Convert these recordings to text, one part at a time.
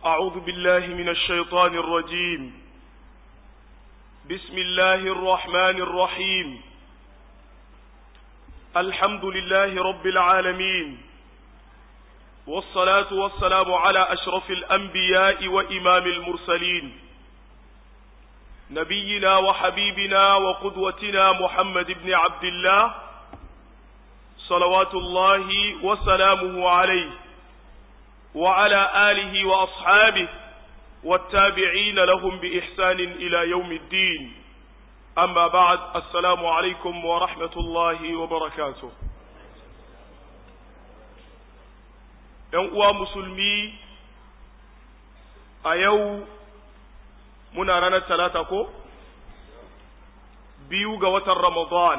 أعوذ بالله من الشيطان الرجيم بسم الله الرحمن الرحيم الحمد لله رب العالمين والصلاة والسلام على أشرف الأنبياء وإمام المرسلين نبينا وحبيبنا وقدوتنا محمد بن عبد الله صلوات الله وسلامه عليه وعلى آله وأصحابه والتابعين لهم بإحسان إلى يوم الدين أما بعد السلام عليكم ورحمة الله وبركاته uwa musulmi a yau muna ranar talata ko biyu ga watan ramadan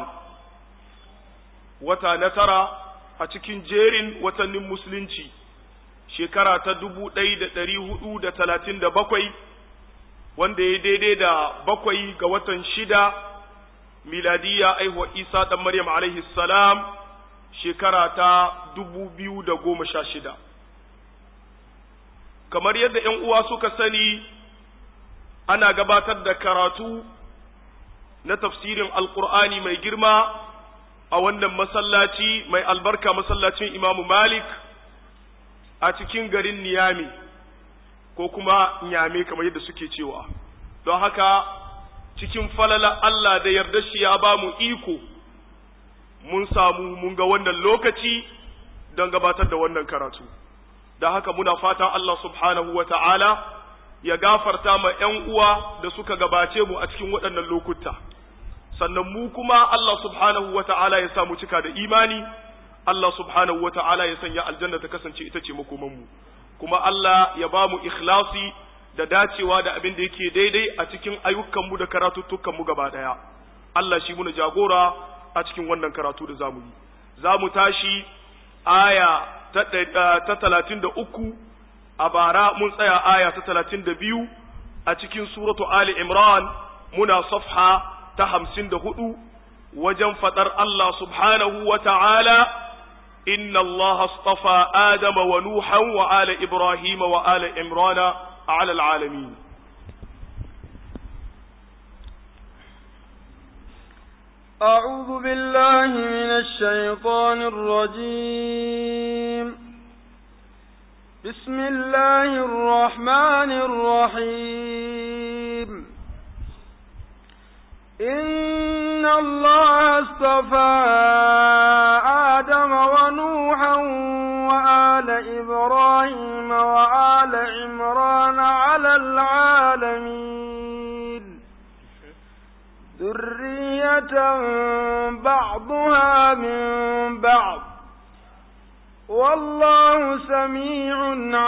wata na tara a cikin jerin watannin musulunci shekara ta dubu ɗaya da ɗari hudu da talatin da bakwai wanda ya daidai da bakwai ga watan shida miladiya aihuwa isa ɗan maryam alaihi salam shekara ta dubu biyu da goma sha shida kamar yadda ‘yan uwa suka sani ana gabatar da karatu na tafsirin alkur'ani mai girma a wannan masallaci mai albarka masallacin imamu malik a cikin garin niyami ko kuma nyame kamar yadda suke cewa don haka cikin falala Allah da yarda shi ya ba mu iko mun samu mun ga wannan lokaci don gabatar da wannan karatu da haka muna fatan Allah subhanahu wa ta'ala ya gafarta ma ‘yan uwa da suka gabace mu a cikin waɗannan lokuta sannan mu kuma Allah subhanahu wa ta'ala ya samu cika da imani Allah subhanahu wa ta'ala ya sanya aljanna ta kasance ita ce makomanmu kuma Allah ya ba mu ikhlasi da dacewa da abin da yake daidai a cikin ayyukanmu da karatuttukanmu gaba ɗaya Allah shi muna jagora a cikin wannan karatu da zamu yi za mu tashi aya ta talatin da uku a bara mun tsaya aya ta talatin da biyu a cikin suratu Ali Imran muna safha ta hamsin da hudu wajen faɗar Allah subhanahu wa ta'ala إن الله اصطفى آدم ونوحا وآل إبراهيم وآل إمران على العالمين أعوذ بالله من الشيطان الرجيم بسم الله الرحمن الرحيم إن الله اصطفى آدم ونوحا وآل إبراهيم وآل عمران على العالمين ذرية بعضها من بعض والله سميع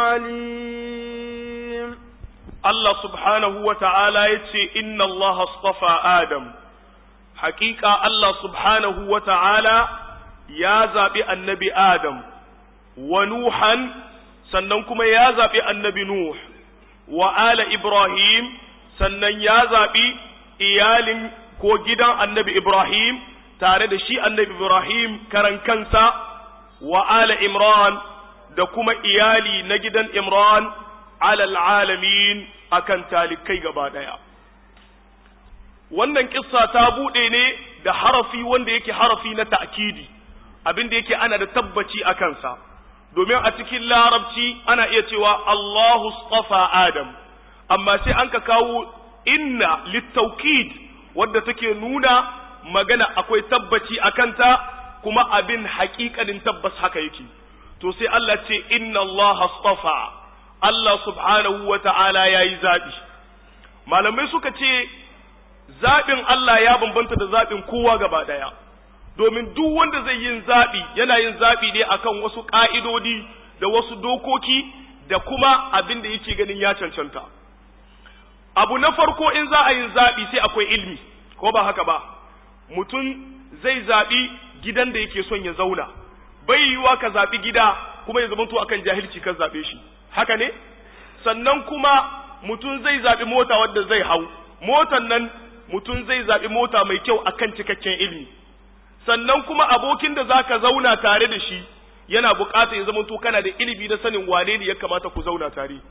عليم Allah subhanahu wa ta'ala ya ce, Inna Allah astafa Adam, hakika Allah subhanahu wa ta'ala ya zaɓi annabi Adam, wa Nuhan, sannan kuma ya zaɓi annabi Nuh, wa ala Ibrahim, sannan ya zaɓi iyalin ko gidan annabi Ibrahim, tare da shi annabi Ibrahim karan kansa, wa ala Imran, da kuma iyali na gidan Imran, alal alamin akan talikai gaba daya wannan kissa ta bude ne da harafi wanda yake harafi na ta'kidi abinda yake ana da tabbaci a kansa domin a cikin larabci ana iya cewa Allahu stafa Adam amma sai an ka kawo inna littaukid wadda take nuna magana akwai tabbaci a kanta kuma abin haƙiƙanin tabbas haka yake to sai Allah ce inna Allah stafa Allah subhanahu wa ta'ala ya yi zaɓi. Malamai suka ce, zaɓin Allah ya bambanta da zaɓin kowa gaba ɗaya, domin duk wanda zai yin zaɓi yana yin zaɓi ne akan wasu ƙa'idodi da wasu dokoki da kuma abin da yake ganin ya cancanta. Abu na farko in za a yin zaɓi sai akwai ilmi, ko ba haka ba, mutum zai zaɓi gidan da yake son ya zauna, bai yiwuwa ka zaɓi gida kuma ya zamanto akan jahilci kan zaɓe shi. haka ne sannan kuma mutum zai zaɓi mota wadda zai hau motan nan mutum zai zaɓi mota mai kyau akan cikakken ilimi sannan kuma abokin da zaka zauna tare da shi yana buƙatar ya zama to kana da ilimi na sanin wane ne ya kamata ku zauna tare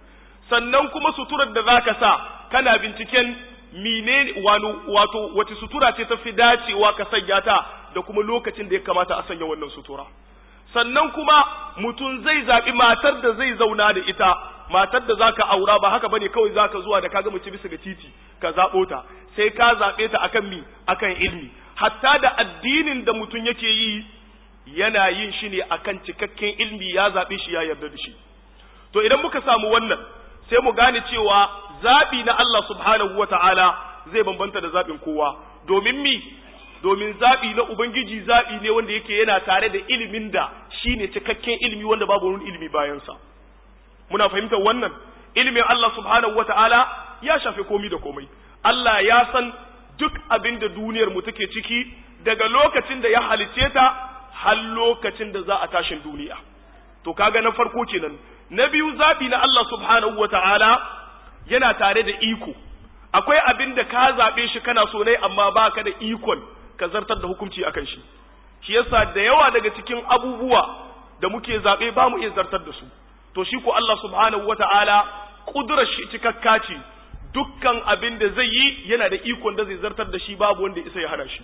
sannan kuma suturar da zaka sa kana binciken mine wano wato wace sutura ce ta fi dacewa ka sanya ta da kuma lokacin da ya kamata a sanya wannan sutura sannan kuma mutum zai zaɓi matar da zai zauna da ita matar da zaka aura ba haka bane kawai zaka zuwa da kaga mace bisa ga titi ka zaɓo ta sai ka zaɓe ta akan mi akan ilmi hatta da addinin da mutum yake yi yana yin shi ne akan cikakken ilmi ya zaɓe shi ya yarda da shi to idan muka samu wannan sai mu gane cewa zaɓi na Allah subhanahu wata'ala zai bambanta da zaɓin kowa domin mi domin zaɓi na Ubangiji zaɓi ne wanda yake yana tare da ilimin da shi ne cikakken ilimi wanda babu wani ilimi bayansa. Muna fahimtar wannan, ilimin Allah subhanahu wa ta'ala ya shafe komi da komai. Allah ya san duk abin da duniyar mu take ciki daga lokacin da ya halice ta har lokacin da za a tashin duniya. To kaga na farko kenan. Na biyu zaɓi na Allah subhanahu wa ta'ala yana tare da iko. Akwai abin da ka zaɓe shi kana so ne amma ba ka da ikon ka zartar da hukunci akan shi shi yasa da yawa daga cikin abubuwa da muke zaɓe ba mu iya zartar da su to shi ko Allah subhanahu wata'ala kudurar shi cikakka ce dukkan abin da zai yi yana da ikon da zai zartar da shi babu wanda isa ya hana shi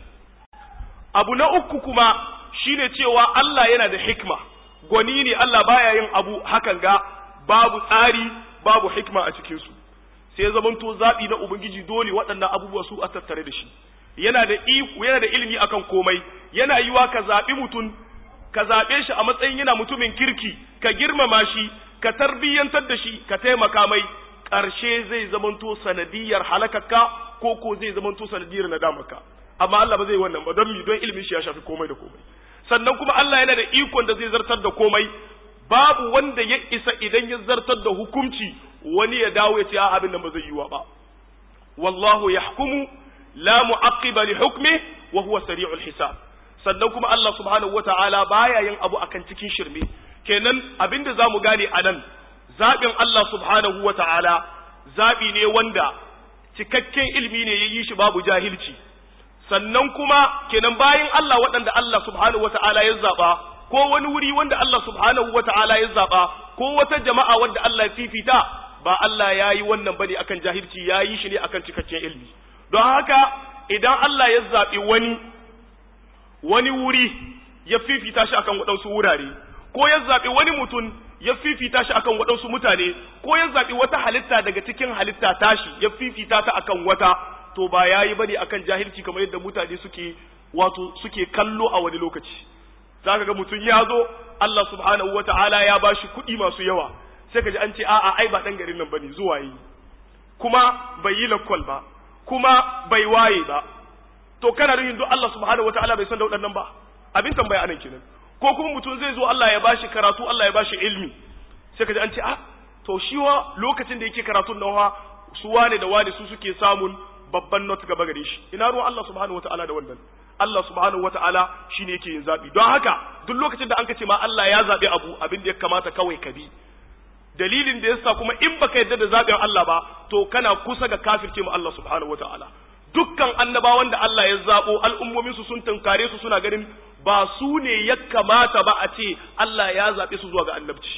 abu na uku kuma shine cewa Allah yana da hikma gwani ne Allah baya yin abu hakan ga babu tsari babu hikma a cikin su sai zamanto zaɓi na ubangiji dole waɗannan abubuwa su a tattare da shi yana da iko yana da ilimi akan komai yana yiwa ka zaɓi mutum ka zaɓe shi a matsayin yana mutumin kirki ka girmama shi ka tarbiyyantar da shi ka taimaka mai ƙarshe zai zamanto sanadiyar halakakka ko ko zai zamanto sanadiyar nadamarka amma Allah ba zai wannan ba don mi don ilimin shi ya shafi komai da komai sannan kuma Allah yana da ikon da zai zartar da komai babu wanda ya isa idan ya zartar da hukunci wani ya dawo ya ce a abin nan ba zai yiwa ba wallahu yahkumu la mu'aqqiba li hukmi wa huwa sari'ul hisab sannan kuma Allah subhanahu wata'ala baya yin abu akan cikin shirme kenan abinda zamu gane anan zabin Allah subhanahu wata'ala zabi ne wanda cikakken ilimi ne yayi shi babu jahilci sannan kuma kenan bayan Allah waɗanda Allah subhanahu wata'ala ya zaba ko wani wuri wanda Allah subhanahu wata'ala ya zaba ko wata jama'a wanda Allah ya fifita ba Allah ya yi wannan bane akan jahilci ya yi shi ne akan cikakken ilimi don haka idan Allah ya zaɓi wani wani wuri ya fifita shi akan waɗansu wurare ko ya zaɓi wani mutum ya fifita shi akan waɗansu mutane ko ya zaɓi wata halitta daga cikin halitta tashi ya fifita ta akan wata to ba ya yi bane akan jahilci kamar yadda mutane suke wato suke kallo a wani lokaci zaka ga mutum ya zo Allah subhanahu wata'ala ya bashi kuɗi masu yawa sai ka ji an ce a'a ai ba ɗan garin nan bane zuwa yi kuma bai yi lakwal ba kuma bai waye ba to kana nufin duk Allah subhanahu wataala bai san da waɗannan ba abin tambaya anan kenan ko kuma mutum zai zo Allah ya bashi karatu Allah ya bashi ilmi sai ka ji an ce ah to shi wa lokacin da yake karatun nan wa su wane da wane su suke samun babban not gaba gare shi ina ruwan Allah subhanahu wataala da wannan Allah subhanahu wataala shine yake yin zabi don haka duk lokacin da an ka ce ma Allah ya zabi abu abin da ya kamata kawai ka bi dalilin da yasa kuma in baka yarda da zaɓin Allah ba to kana kusa ga kafirce mu Allah subhanahu wataala dukkan annabawan da Allah ya zabo al'ummomin su sun tunkare su suna ganin ba su ne ya kamata ba a ce Allah ya zaɓe su zuwa ga annabci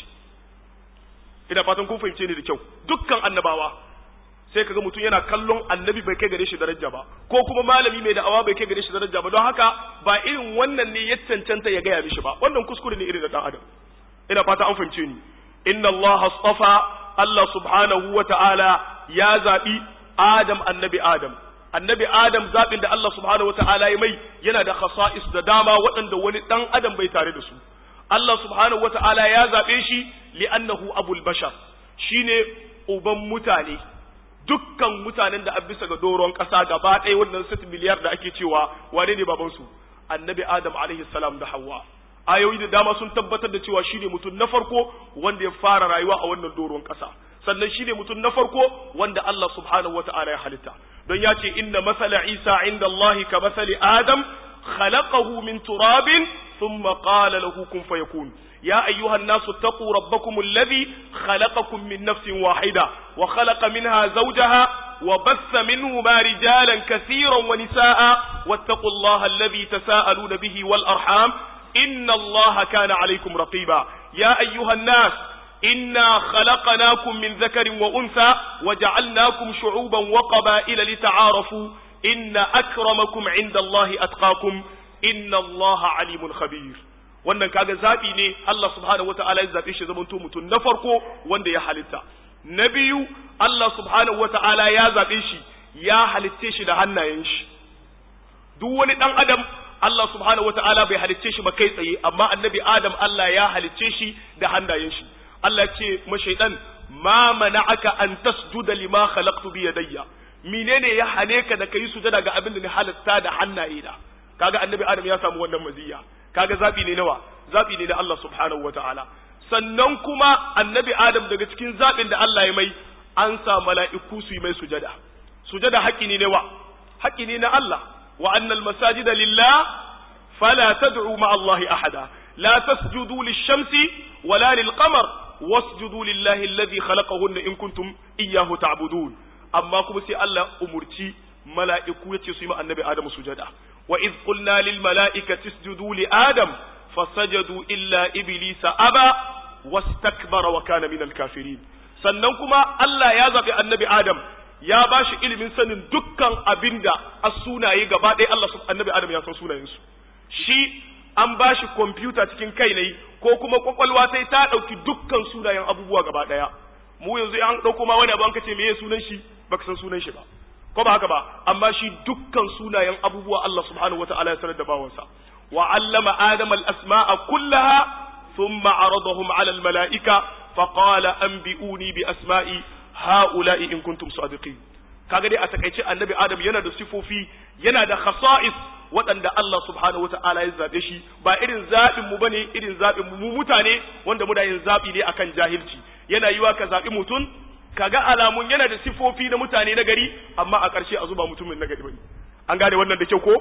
ina fatan kun fahimce ni da kyau dukkan annabawa sai kaga mutum yana kallon annabi bai kai gare shi daraja ba ko kuma malami mai da'awa bai kai gare shi daraja ba don haka ba irin wannan ne ya cancanta ya gaya mishi ba wannan kuskure ne irin da dan adam ina fata an fahimce ni inna Allah astafa Allah subhanahu wa ta'ala ya zaɓi Adam annabi Adam. Annabi Adam zaɓin da Allah subhanahu wa ta'ala ya mai yana da khasa'is da dama waɗanda wani ɗan Adam bai tare da su. Allah subhanahu wa ta'ala ya zaɓe shi li'annahu abul bashar shi ne uban mutane. Dukkan mutanen da an bisa ga doron ƙasa gaba ɗaya wannan sit miliyar da ake cewa wane ne babansu? Annabi Adam alaihi salam da Hawwa. ayoyi da dama sun tabbatar da cewa shine mutum na farko wanda ya fara rayuwa a wannan doron ƙasa sannan shine mutum na farko wanda Allah subhanahu wata'ala ya halitta don ya ce inna masala Isa inda Allah ka masali Adam khalaqahu min turabin thumma qala lahu kun fayakun يا أيها الناس اتقوا ربكم الذي خلقكم من نفس واحدة وخلق منها زوجها وبث منهما رجالا كثيرا ونساء واتقوا الله الذي تساءلون به والأرحام إن الله كان عليكم رقيبا يا أيها الناس inna khalaqnakum min dhakarin wa untha wa ja'alnakum shu'uban wa qaba'ila lita'arafu inna akramakum 'inda Allahi atqakum inna Allaha 'alimun khabir wannan kaga zabi ne Allah subhanahu wata'ala ya zabe shi zaman to mutum na farko wanda ya halitta na biyu Allah subhanahu wata'ala ya zabe shi ya halitte shi da hannayen shi duk wani dan adam Allah subhanahu wata'ala bai halicce shi ba kai tsaye amma annabi Adam Allah ya halicce shi da hannayen shi Allah ce ma shaidan ma mana'aka an tasjuda lima khalaqtu bi yadayya menene ya hane ka da kai sujada ga abin da ni halatta da hannaye da kaga annabi Adam ya samu wannan maziya kaga zabi ne nawa zabi ne da Allah subhanahu wata'ala sannan kuma annabi Adam daga cikin zabin da Allah ya mai an sa mala'iku su yi mai sujada sujada haƙi ne wa haƙi ne na Allah وأن المساجد لله فلا تدعوا مع الله أحدا لا تسجدوا للشمس ولا للقمر واسجدوا لله الذي خلقهن إن كنتم إياه تعبدون أما كم سي الله أمرتي ملائكة يتسمى النبي آدم سجدا وإذ قلنا للملائكة اسجدوا لآدم فسجدوا إلا إبليس أبى واستكبر وكان من الكافرين سننكما الله يزبي النبي آدم ya ba shi ilimin sanin dukkan abinda a sunaye gaba ɗaya Allah annabi Adam ya san sunayensu shi an ba shi kwamfuta cikin kai ne ko kuma kwakwalwa sai ta ɗauki dukkan sunayen abubuwa gaba ɗaya mu yanzu an ɗauko ma wani abu an kace meye sunan shi baka san sunan shi ba ko ba haka ba amma shi dukkan sunayen abubuwa Allah subhanahu wataala ya sanar da bawansa wa allama adam al asma'a kullaha thumma aradahum ala al mala'ika faqala anbi'uni bi asma'i ha'ula'i in kuntum sadiqin kaga dai a takaice annabi adam yana da sifofi yana da khasa'is waɗanda Allah subhanahu wata'ala ya zabe shi ba irin zaɓin mu bane irin zaɓin mu mutane wanda muna yin zaɓi ne akan jahilci yana yiwa ka zaɓi mutum kaga alamun yana da sifofi na mutane na gari amma a ƙarshe a zuba mutumin na gari bane an gane wannan da kyau ko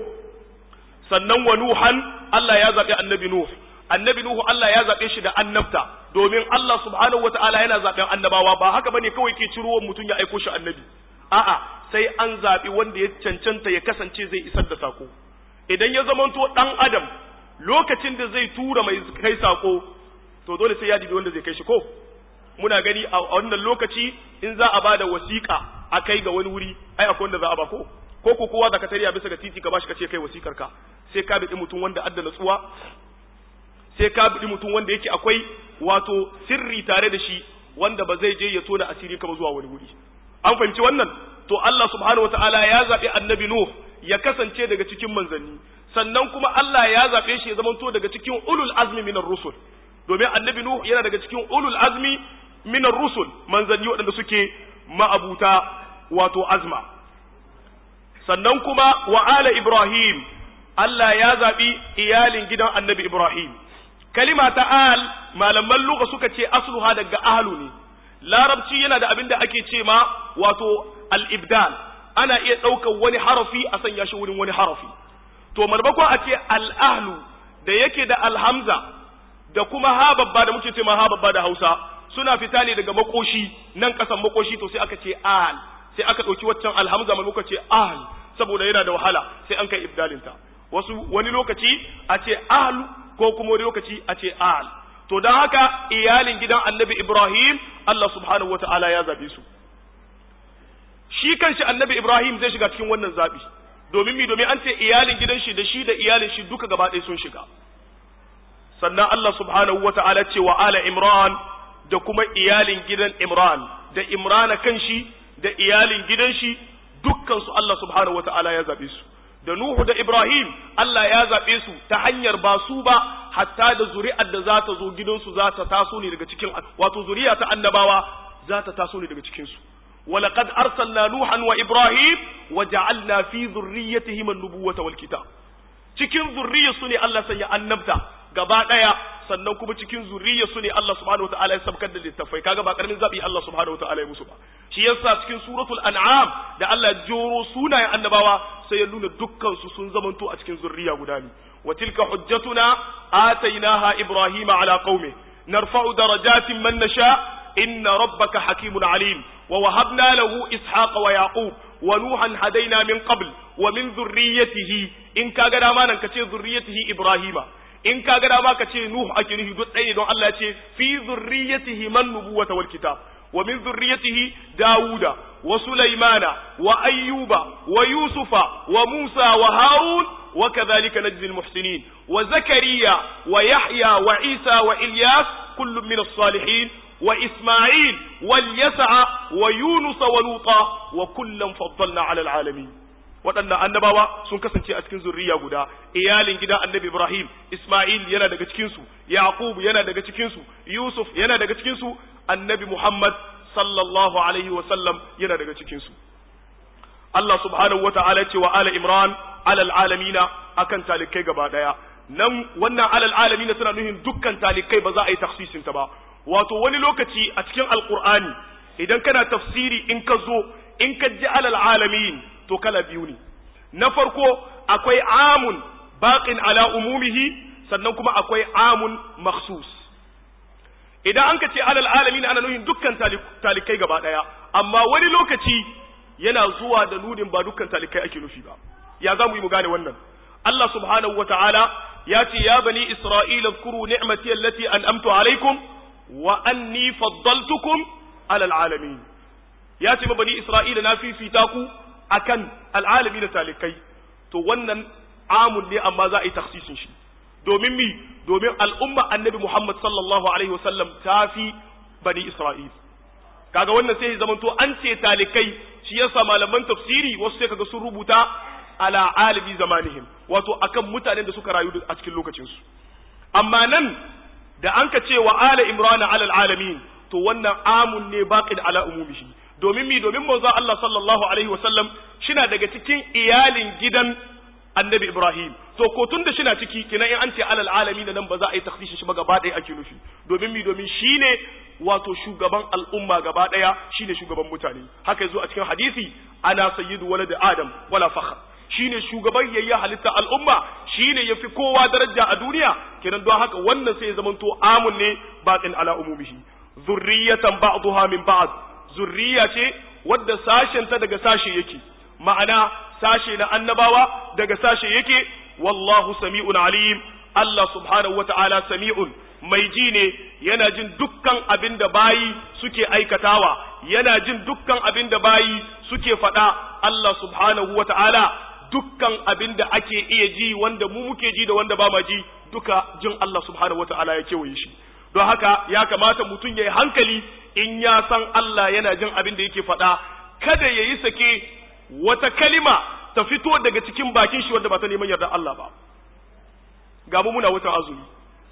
sannan wa nuhan Allah ya zaɓi annabi nuh annabi Nuhu Allah ya zaɓe shi da annabta domin Allah subhanahu wata'ala yana zaɓen annabawa ba haka bane kawai ke ciro mutum ya aiko shi annabi a'a sai an zaɓi wanda ya cancanta ya kasance zai isar da sako idan ya zamanto ɗan adam lokacin da zai tura mai kai sako to dole sai ya dibi wanda zai kai shi ko muna gani a wannan lokaci in za a bada wasiƙa a kai ga wani wuri ai akwai wanda za a ba ko ko ko kowa zaka tariya bisa ga titi ka bashi ka ce kai wasikar ka sai ka bi mutum wanda adda natsuwa sai ka bi mutum wanda yake akwai wato sirri tare da shi wanda ba zai je ya tona asiri ka ba zuwa wani wuri an fahimci wannan to Allah subhanahu wataala ya zabi annabi Nuh ya kasance daga cikin manzanni sannan kuma Allah ya zabe shi ya zamanto daga cikin ulul azmi minar rusul domin annabi Nuh yana daga cikin ulul azmi minar rusul manzanni waɗanda suke ma'abuta wato azma sannan kuma wa ala Ibrahim Allah ya zabi iyalin gidan annabi Ibrahim kalima ta al malaman lugha suka ce asluha daga ahlu ne larabci yana da abin da ake ce ma wato al-ibdal ana iya ɗaukar wani harafi a sanya shi wurin wani harafi to marmakon a ce al-ahlu da yake da alhamza da kuma ha babba da muke ce ma ha babba da hausa suna fita ne daga makoshi nan kasan makoshi to sai aka ce al sai aka ɗauki waccan alhamza maimakon ce al saboda yana da wahala sai an kai ibdalinta wasu wani lokaci a ce ahlu ko kuma wani lokaci a ce al to don haka iyalin gidan annabi ibrahim Allah subhanahu wa ta'ala ya zabe su shi kanshi annabi ibrahim zai shiga cikin wannan zabi domin mi domin an ce iyalin gidan shi da shi da iyalin shi duka gaba ɗaya sun shiga sannan Allah subhanahu wa ta'ala ce wa ala imran da kuma iyalin gidan imran da imrana kanshi da iyalin gidan shi dukkan su Allah subhanahu wa ta'ala ya zabe su da Nuhu da Ibrahim Allah ya zaɓe su ta hanyar ba su ba hatta da zuri'ar da za ta zo gidansu za ta taso ne daga cikin wato zuriya ta annabawa za ta taso ne daga cikin su ولقد أرسلنا نوحا وإبراهيم وجعلنا في ذريتهما النبوة والكتاب cikin zurriyarsu ne Allah sanya annabta gaba daya sannan kuma cikin zurriyarsu ne Allah subhanahu wataala ya sabkar da littafai kaga ba karamin zabi Allah subhanahu wataala ya musu ba shi yasa cikin suratul an'am da Allah ya joro sunayen annabawa sai ya nuna dukkan su sun zamanto a cikin zurriya guda ne wa tilka hujjatuna atainaha ibrahima ala qaumi narfa'u darajatin man nasha inna rabbaka hakimun alim wa wahabna lahu ishaqa wa yaqub wa nuhan hadaina min qabl wa min dhurriyyatihi in kaga dama nan kace dhurriyyatihi ibrahima in ka ga dama ka ce nuhu ake nufi duk ɗaya don Allah ya ce fi zurriyatihi man nubuwata wal kitab wa min zurriyatihi dauda wa sulaimana wa ayyuba wa yusufa wa musa wa harun wa kadhalika najzi al muhsinin wa zakariya wa yahya wa isa wa ilyas kullun min as-salihin وإسماعيل واليسع ويونس ولوطا وكلا فضلنا على العالمين waɗannan annabawa sun kasance a cikin zurriya guda iyalin gidan annabi Ibrahim Ismail yana daga cikin su Yaqub yana daga cikin su Yusuf yana daga cikin su annabi Muhammad sallallahu alaihi wa sallam yana daga cikin su Allah subhanahu wa ta'ala ce wa ala Imran alal alamina akan talikai gaba daya nan wannan alal alamina suna nuhin dukkan talikai ba za a yi taksisin ta ba wato wani lokaci a cikin alkur'ani idan kana tafsiri in ka zo in ka ji alal alamin to kala biyu ne na farko akwai amun baqin ala umumihi sannan kuma akwai amun makhsus idan an ka ce alal alamin ana nuhin dukkan talikai gaba daya amma wani lokaci yana zuwa da nudin ba dukkan talikai ake nufi ba ya za mu yi mu gane wannan Allah subhanahu wa ta'ala ya ce ya bani Isra'ila zkuru ni'mati allati an'amtu alaikum wa anni faddaltukum alal alamin ya ce ma bani isra'ila na fifita ku akan al'alami da talikai to wannan amun ne amma za a yi taksisin shi domin mi domin al'umma annabi muhammad sallallahu alaihi wasallam ta fi bani isra'il kaga wannan sai zaman to an ce talikai shi yasa malaman tafsiri wasu sai kaga sun rubuta ala alibi zamanihim wato akan mutanen da suka rayu a cikin lokacinsu amma nan da an ka ce wa ala imrana alal alamin to wannan amun ne baqid ala umumihi domin mi domin manzo Allah sallallahu alaihi wasallam shina daga cikin iyalin gidan annabi Ibrahim to ko tun da shina ciki kina in an ce alal alamin nan ba za a yi takhsisin shi ba gaba ɗaya ake nufi domin mi domin shine wato shugaban al'umma gaba ɗaya shine shugaban mutane haka yazo a cikin hadisi ana sayyidu walad adam wala fakhr shine shugaban yayya halitta al'umma shine yafi kowa daraja a duniya kenan don haka wannan sai ya zamanto amun ne baqin ala umumihi zurriyatan ba'daha min ba'd zurriya ce wadda sashen ta daga sashe yake ma'ana sashe na annabawa daga sashe yake wallahu sami'un alim Allah subhanahu wata'ala sami'un mai ji ne yana jin dukkan abin da bayi suke aikatawa yana jin dukkan abin da bayi suke faɗa Allah subhanahu wata'ala dukkan abin da ake iya ji wanda mu muke ji da wanda ba ma ji duka jin Allah subhanahu wata'ala ya kewaye shi don haka ya kamata mutum ya yi hankali in ya san Allah yana jin abin da yake faɗa kada ya yi sake wata kalima ta fito daga cikin bakin shi wanda ba ta neman yarda Allah ba ga mu muna watan azumi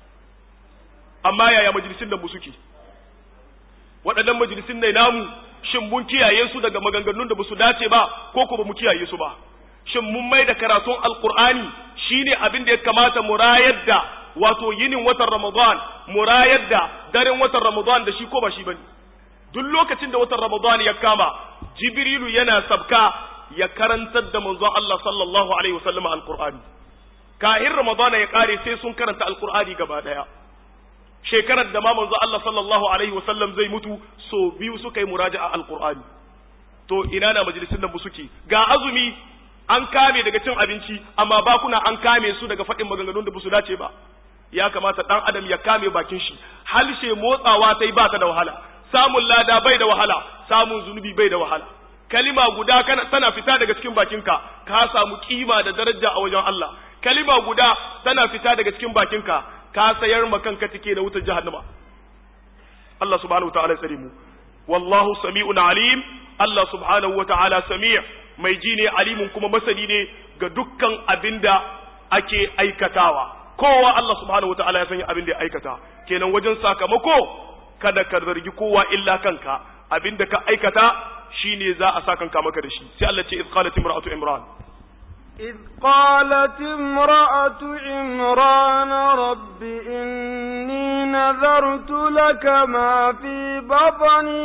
amma yaya majalisin da mu suke waɗannan majalisin ne namu shin mun kiyaye su daga maganganun da ba su dace ba ko ko ba mu kiyaye su ba shin mun mai da karatun alkur'ani shine abin da ya kamata mu rayar da wato yinin watan ramadan mu rayar da daren watan ramadan da shi ko ba shi bane duk lokacin da watan ramadan ya kama jibrilu yana sabka ya karantar da manzon Allah sallallahu alaihi wasallam alqur'ani kahin ramadan ya kare sai sun karanta alqur'ani gaba daya shekarar da ma manzo Allah sallallahu alaihi wasallam zai mutu so biyu suka yi muraja'a alqur'ani to ina na majalisin nan suke ga azumi an kame daga cin abinci amma bakuna an kame su daga faɗin maganganun da ba su dace ba ya kamata dan adam ya kame bakin shi halshe motsawa ta yi ba ta da wahala samun lada bai da wahala samun zunubi bai da wahala kalima guda kana tana fita daga cikin bakinka ka samu kima da daraja a wajen Allah kalima guda tana fita daga cikin bakinka ka sayar ma kanka take da wutar jahannama Allah subhanahu wa ta'ala tsare mu wallahu sami'un alim Allah subhanahu wa ta'ala sami' mai ji ne alimun kuma masani ne ga dukkan abinda ake aikatawa kowa Allah subhanahu wa ta'ala ya sanya abin da ya aikata kenan wajen sakamako kada ka zargi kowa illa kanka abinda ka aikata shine za a sa kanka maka da shi sai Allah ce iz qalat imra'atu imran إذ قالت امرأة عمران رب إني نذرت لك ما في بطني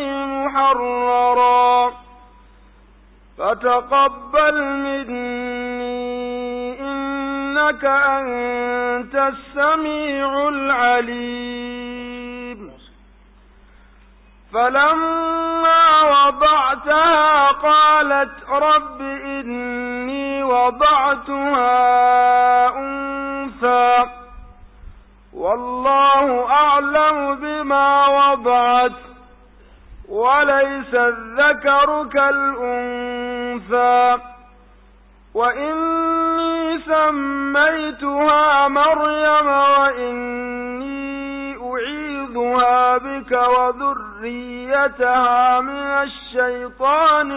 محررا فتقبل مني إنك أنت السميع العليم فلما وضعتها قالت رب إني وضعتها أنثى والله أعلم بما وضعت وليس الذكر كالأنثى وإني سميتها مريم وإني أعيذها بك وذريتها من الشيطان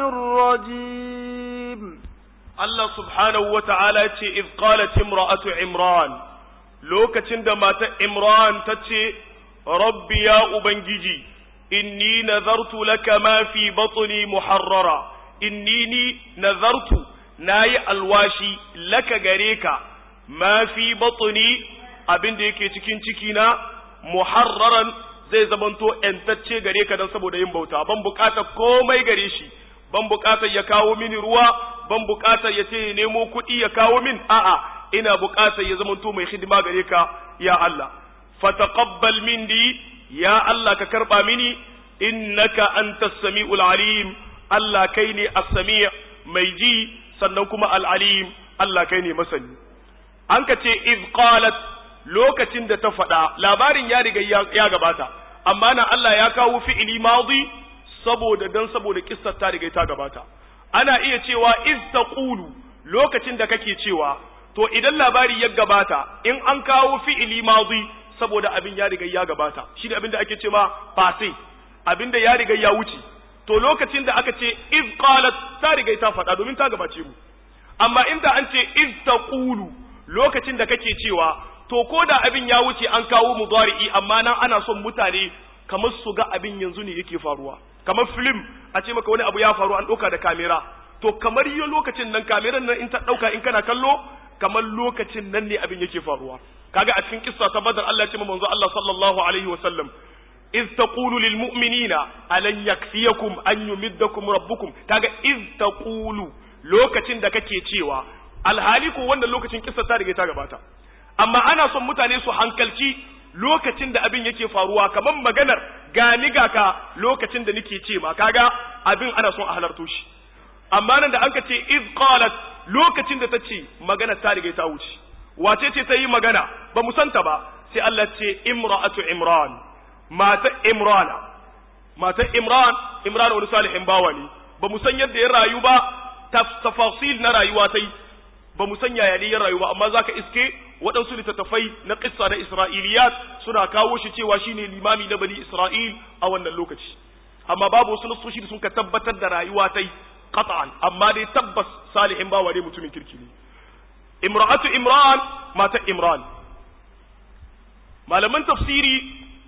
الرجيم Allah subhanahu wa ta'ala ce, "If qalat imra'atu Imran, lokacin da mata Imran ta ce, Rabbi ya Ubangiji, inni nazartu laka ma fi batni muharrara, inni ni nazartu na yi alwashi laka gare ka, ma fi batni abin da yake cikin cikina, muharraran zai zamanto ‘yantacce gare ka don saboda yin bauta, ban bukatar komai gare shi, ban bukatar ya kawo mini ruwa, ban bukatar ya ce ya nemo kuɗi ya kawo min a'a ina bukatar ya zamanto mai hidima gare ka ya Allah fataqabbal minni ya Allah ka karba mini innaka antas samiul alim Allah kai ne as-sami' mai ji sannan kuma al-alim Allah kai ne masani an ka ce iz qalat lokacin da ta faɗa labarin ya riga ya gabata amma na Allah ya kawo fi'ili madi saboda dan saboda kissar ta riga ta gabata ana iya cewa iz taqulu lokacin da kake cewa to idan labari ya gabata in an kawo fi'ili madi saboda abin ya riga ya gabata shi da abin da ake cewa fase abin da ya riga ya wuce to lokacin da aka ce iz qalat ta riga ta faɗa domin ta gabace mu amma inda an ce iz taqulu lokacin da kake cewa to ko da abin ya wuce an kawo mudari'i amma nan ana son mutane kamar su ga abin yanzu ne yake faruwa kamar film a ce maka wani abu ya faru an ɗauka da kamera to kamar yi lokacin nan kameran nan in ta ɗauka in kana kallo kamar lokacin nan ne abin yake faruwa kaga a cikin kissa ta badar Allah ya ce manzo Allah sallallahu alaihi wa sallam iz taqulu lil mu'minina alan yakfiyakum an yumiddakum rabbukum kaga iz taqulu lokacin da kake cewa alhali ko wannan lokacin kissa ta riga ta gabata amma ana son mutane su hankalci lokacin da abin yake faruwa kamar maganar gani ga ka lokacin da nake ce ma kaga abin ana son a halarto shi amma nan da an ka ce iz qalat lokacin da ta ce magana ta riga ta wuce wace ce ta yi magana ba mu santa ba sai Allah ce imra'atu imran mata imrana mata imran imran wani salihin bawa ne ba mu san yadda ya rayu ba tafasil na rayuwa ta yi ba mu san yaya ne ya rayu ba amma zaka iske waɗansu littattafai na ƙissa na Isra'iliyat suna kawo shi cewa shine limami na bani Isra'il a wannan lokaci amma babu wasu nasoshi da sun ka tabbatar da rayuwa ta qat'an amma dai tabbas salihin bawa ne mutumin kirki ne imra'atu imran mata imran malaman tafsiri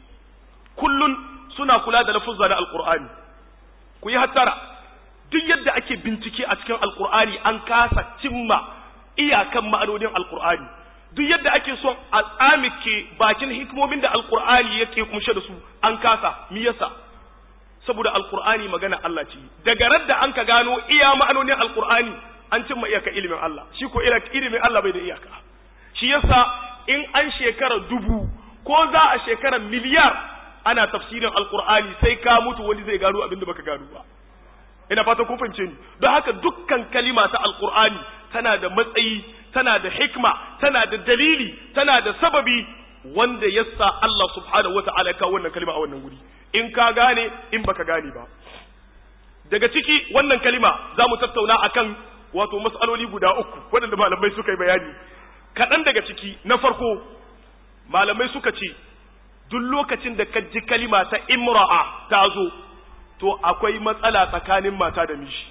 kullun suna kula da lafuzza na alqur'ani ku yi hattara duk yadda ake bincike a cikin alqur'ani an kasa cimma iyakan ma'anonin alqur'ani duk yadda ake son a tsamike bakin hikimomin da alqur'ani yake kumshe da su an kasa me yasa saboda alqur'ani magana Allah ce daga radda an ka gano iya ma'anonin alqur'ani an cimma iyaka ilimin Allah shi ko ilimin Allah bai da iyaka shi yasa in an shekara dubu ko za a shekara miliyar ana tafsirin alqur'ani sai ka mutu wani zai gano abin da baka gano ba ina fata kun fahimce ni don haka dukkan kalima ta alqur'ani tana da matsayi tana da hikma tana da dalili tana da sababi wanda yasa Allah subhanahu wata'ala ya kawo wannan kalima a wannan guri in ka gane in baka gane ba daga ciki wannan kalima za mu tattauna akan wato matsaloli guda uku waɗanda malamai suka yi bayani kaɗan daga ciki na farko malamai suka ce duk lokacin da ka ji kalima ta imra'a ta zo to akwai matsala tsakanin mata da miji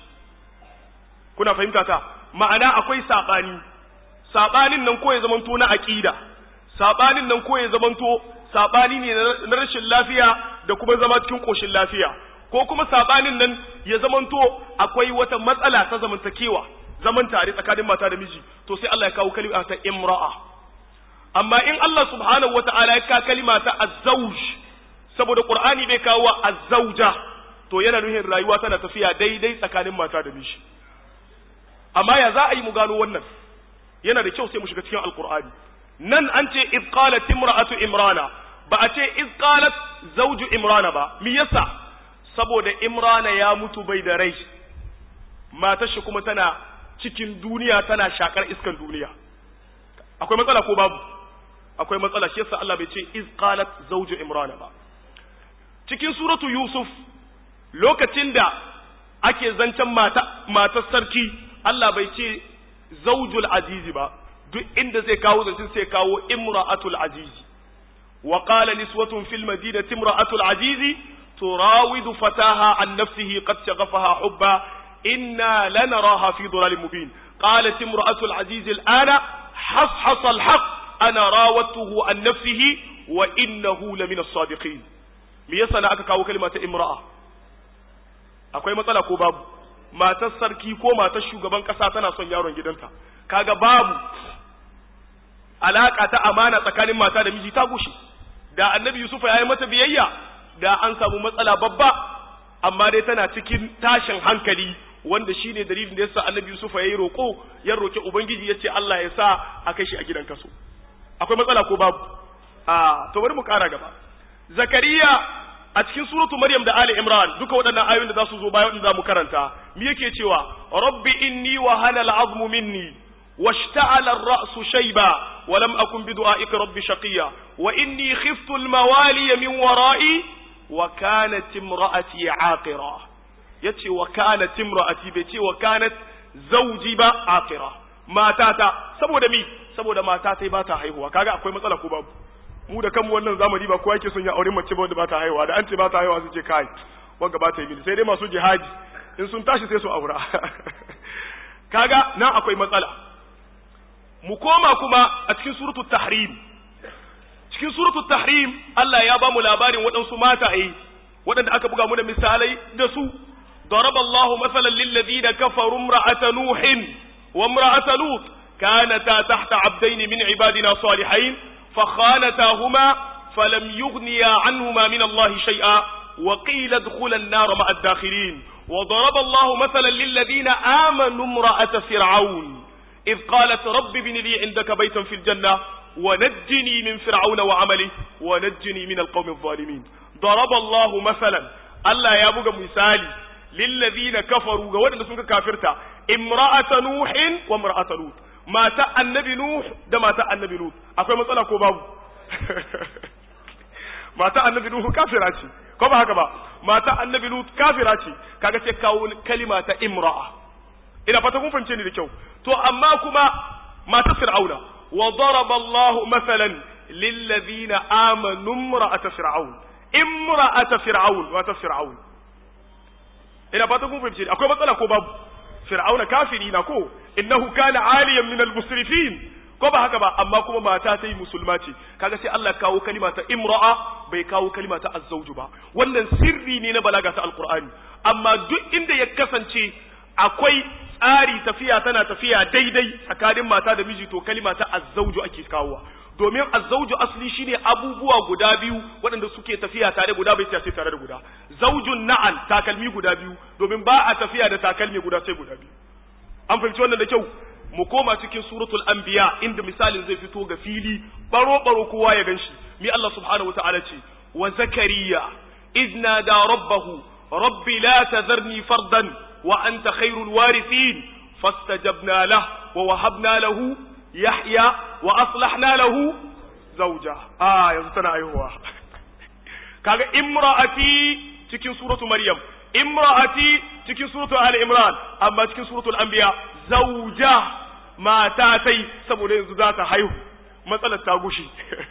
kuna fahimta ta ma'ana akwai saɓani saɓanin nan ko ya zamanto na aƙida saɓanin nan ko ya zamanto saɓani ne na rashin lafiya da kuma zama cikin ƙoshin lafiya ko kuma saɓanin nan ya zamanto akwai wata matsala ta zamantakewa zaman tare tsakanin mata da miji to sai Allah ya kawo kalima ta imra'a amma in Allah subhanahu wata'ala ya kawo kalima ta azzauj saboda qur'ani bai kawo azzauja to yana nuhin rayuwa tana tafiya daidai tsakanin mata da miji amma ya za a yi mu gano wannan yana da kyau sai mu shiga cikin alqur'ani nan an ce iz qalat imra'atu imrana ba a ce iz qalat zawju imrana ba me yasa saboda imrana ya mutu bai da rai matar shi kuma tana cikin duniya tana shakar iskan duniya akwai matsala ko babu akwai matsala shi yasa Allah bai ce iz qalat zawju imrana ba cikin suratu yusuf lokacin da ake zancen mata matar sarki Allah bai ce zawjul azizi ba duk inda zai kawo zancen sai kawo imra'atul azizi wa qala niswatun fil madinati imra'atul azizi turawidu fataha an nafsihi qad shaghafaha hubba inna lanaraha fi dhalalin mubin qalat imra'atul azizi al'ana حصحص الحق أنا راودته عن نفسه وإنه لمن الصادقين me yasa na aka kawo kalma ta imra'a akwai matsala ko babu matar sarki ko matar shugaban kasa tana son yaron gidanta kaga babu alaka ta amana tsakanin mata da miji ta gushe da annabi yusufa ya yi mata biyayya da an samu matsala babba amma dai tana cikin tashin hankali wanda shine dalilin da yasa annabi yusufa ya yi roƙo ya roƙi ubangiji ya ce Allah ya sa a kai shi a gidan kaso akwai matsala ko babu a to bari mu ƙara gaba zakariya a cikin suratu maryam da ali imran duka waɗannan ayoyin da za su zo bayan wanda za mu karanta me yake cewa rabbi inni wa hana al'azmu minni واشتعل الرأس شيبا ولم أكن بدعائك رب شقيا وإني خفت الموالي من ورائي وكانت امرأتي عاقرة يتي وكانت امرأتي بيتي وكانت زوجي با عاقرة ما تاتا سبو دمي سبو ما تاتا باتا haihuwa kaga akwai matsala ko babu mu da kanmu wannan zamani ba kowa yake son ya aure mace ba wanda ba ta haihuwa da an ce ba ta haihuwa su ce kai wanga ba ta yi mini sai dai masu jihadi in sun tashi sai su aura kaga nan akwai matsala mu koma kuma a cikin suratul tahrim cikin suratul tahrim Allah ya ba mu labarin waɗansu mataye waɗanda aka buga mu da misalai da su ضرب الله مثلا للذين كفروا امرأة نوح وامرأة لوط كانتا تحت عبدين من عبادنا صالحين فخانتاهما فلم يغنيا عنهما من الله شيئا وقيل ادخلا النار مع الداخلين وضرب الله مثلا للذين آمنوا امرأة فرعون إذ قالت رب ابن لي عندك بيتا في الجنة ونجني من فرعون وعمله ونجني من القوم الظالمين ضرب الله مثلا ألا يا بغى مثالي للذين كفروا قولنا سنك كافرتا امرأة نوح وامرأة لوط ما تا النبي نوح ده ما تا النبي لوط أقول مسألة كوباب ما تا النبي نوح كافراتي ko ba haka ba mata annabi lut kafira ce kaga sai kawo kalima ta imra'a ina fata kun fahimce ni da kyau to amma kuma mata fir'auna wa daraba Allah masalan lil ladina amanu imra'ata fir'aun imra'ata fir'aun wa ta fir'aun ina fata kun fahimce ni akwai matsala ko babu fir'auna kafiri na ko innahu kana aliyan min al-musrifin ko ba haka ba amma kuma mata ta yi musulma ce kaga sai Allah kawo kalima ta imra'a bai kawo kalima ta azzauju ba wannan sirri ne na balaga ta alqur'ani amma duk inda ya kasance akwai tsari tafiya tana tafiya daidai tsakanin mata da miji to kalima ta azzauju ake kawowa domin azzauju asli shine abubuwa guda biyu waɗanda suke tafiya tare guda bai sai tare da guda zaujun na'al takalmi guda biyu domin ba a tafiya da takalmi guda sai guda biyu an fahimci wannan da kyau mu koma cikin suratul anbiya inda misalin zai fito ga fili baro baro kowa ya ganshi mi Allah subhanahu wataala ce wa zakariya idna da rabbahu rabbi la tadharni fardan wa anta khairul warithin fastajabna lahu wa wahabna lahu yahya wa aslahna lahu zawja ah yanzu tana aihuwa kaga imra'ati cikin suratu maryam imra'ati cikin suratu ali imran amma cikin suratul anbiya zawja mata tai saboda yanzu za ta haihu matsalar ta gushi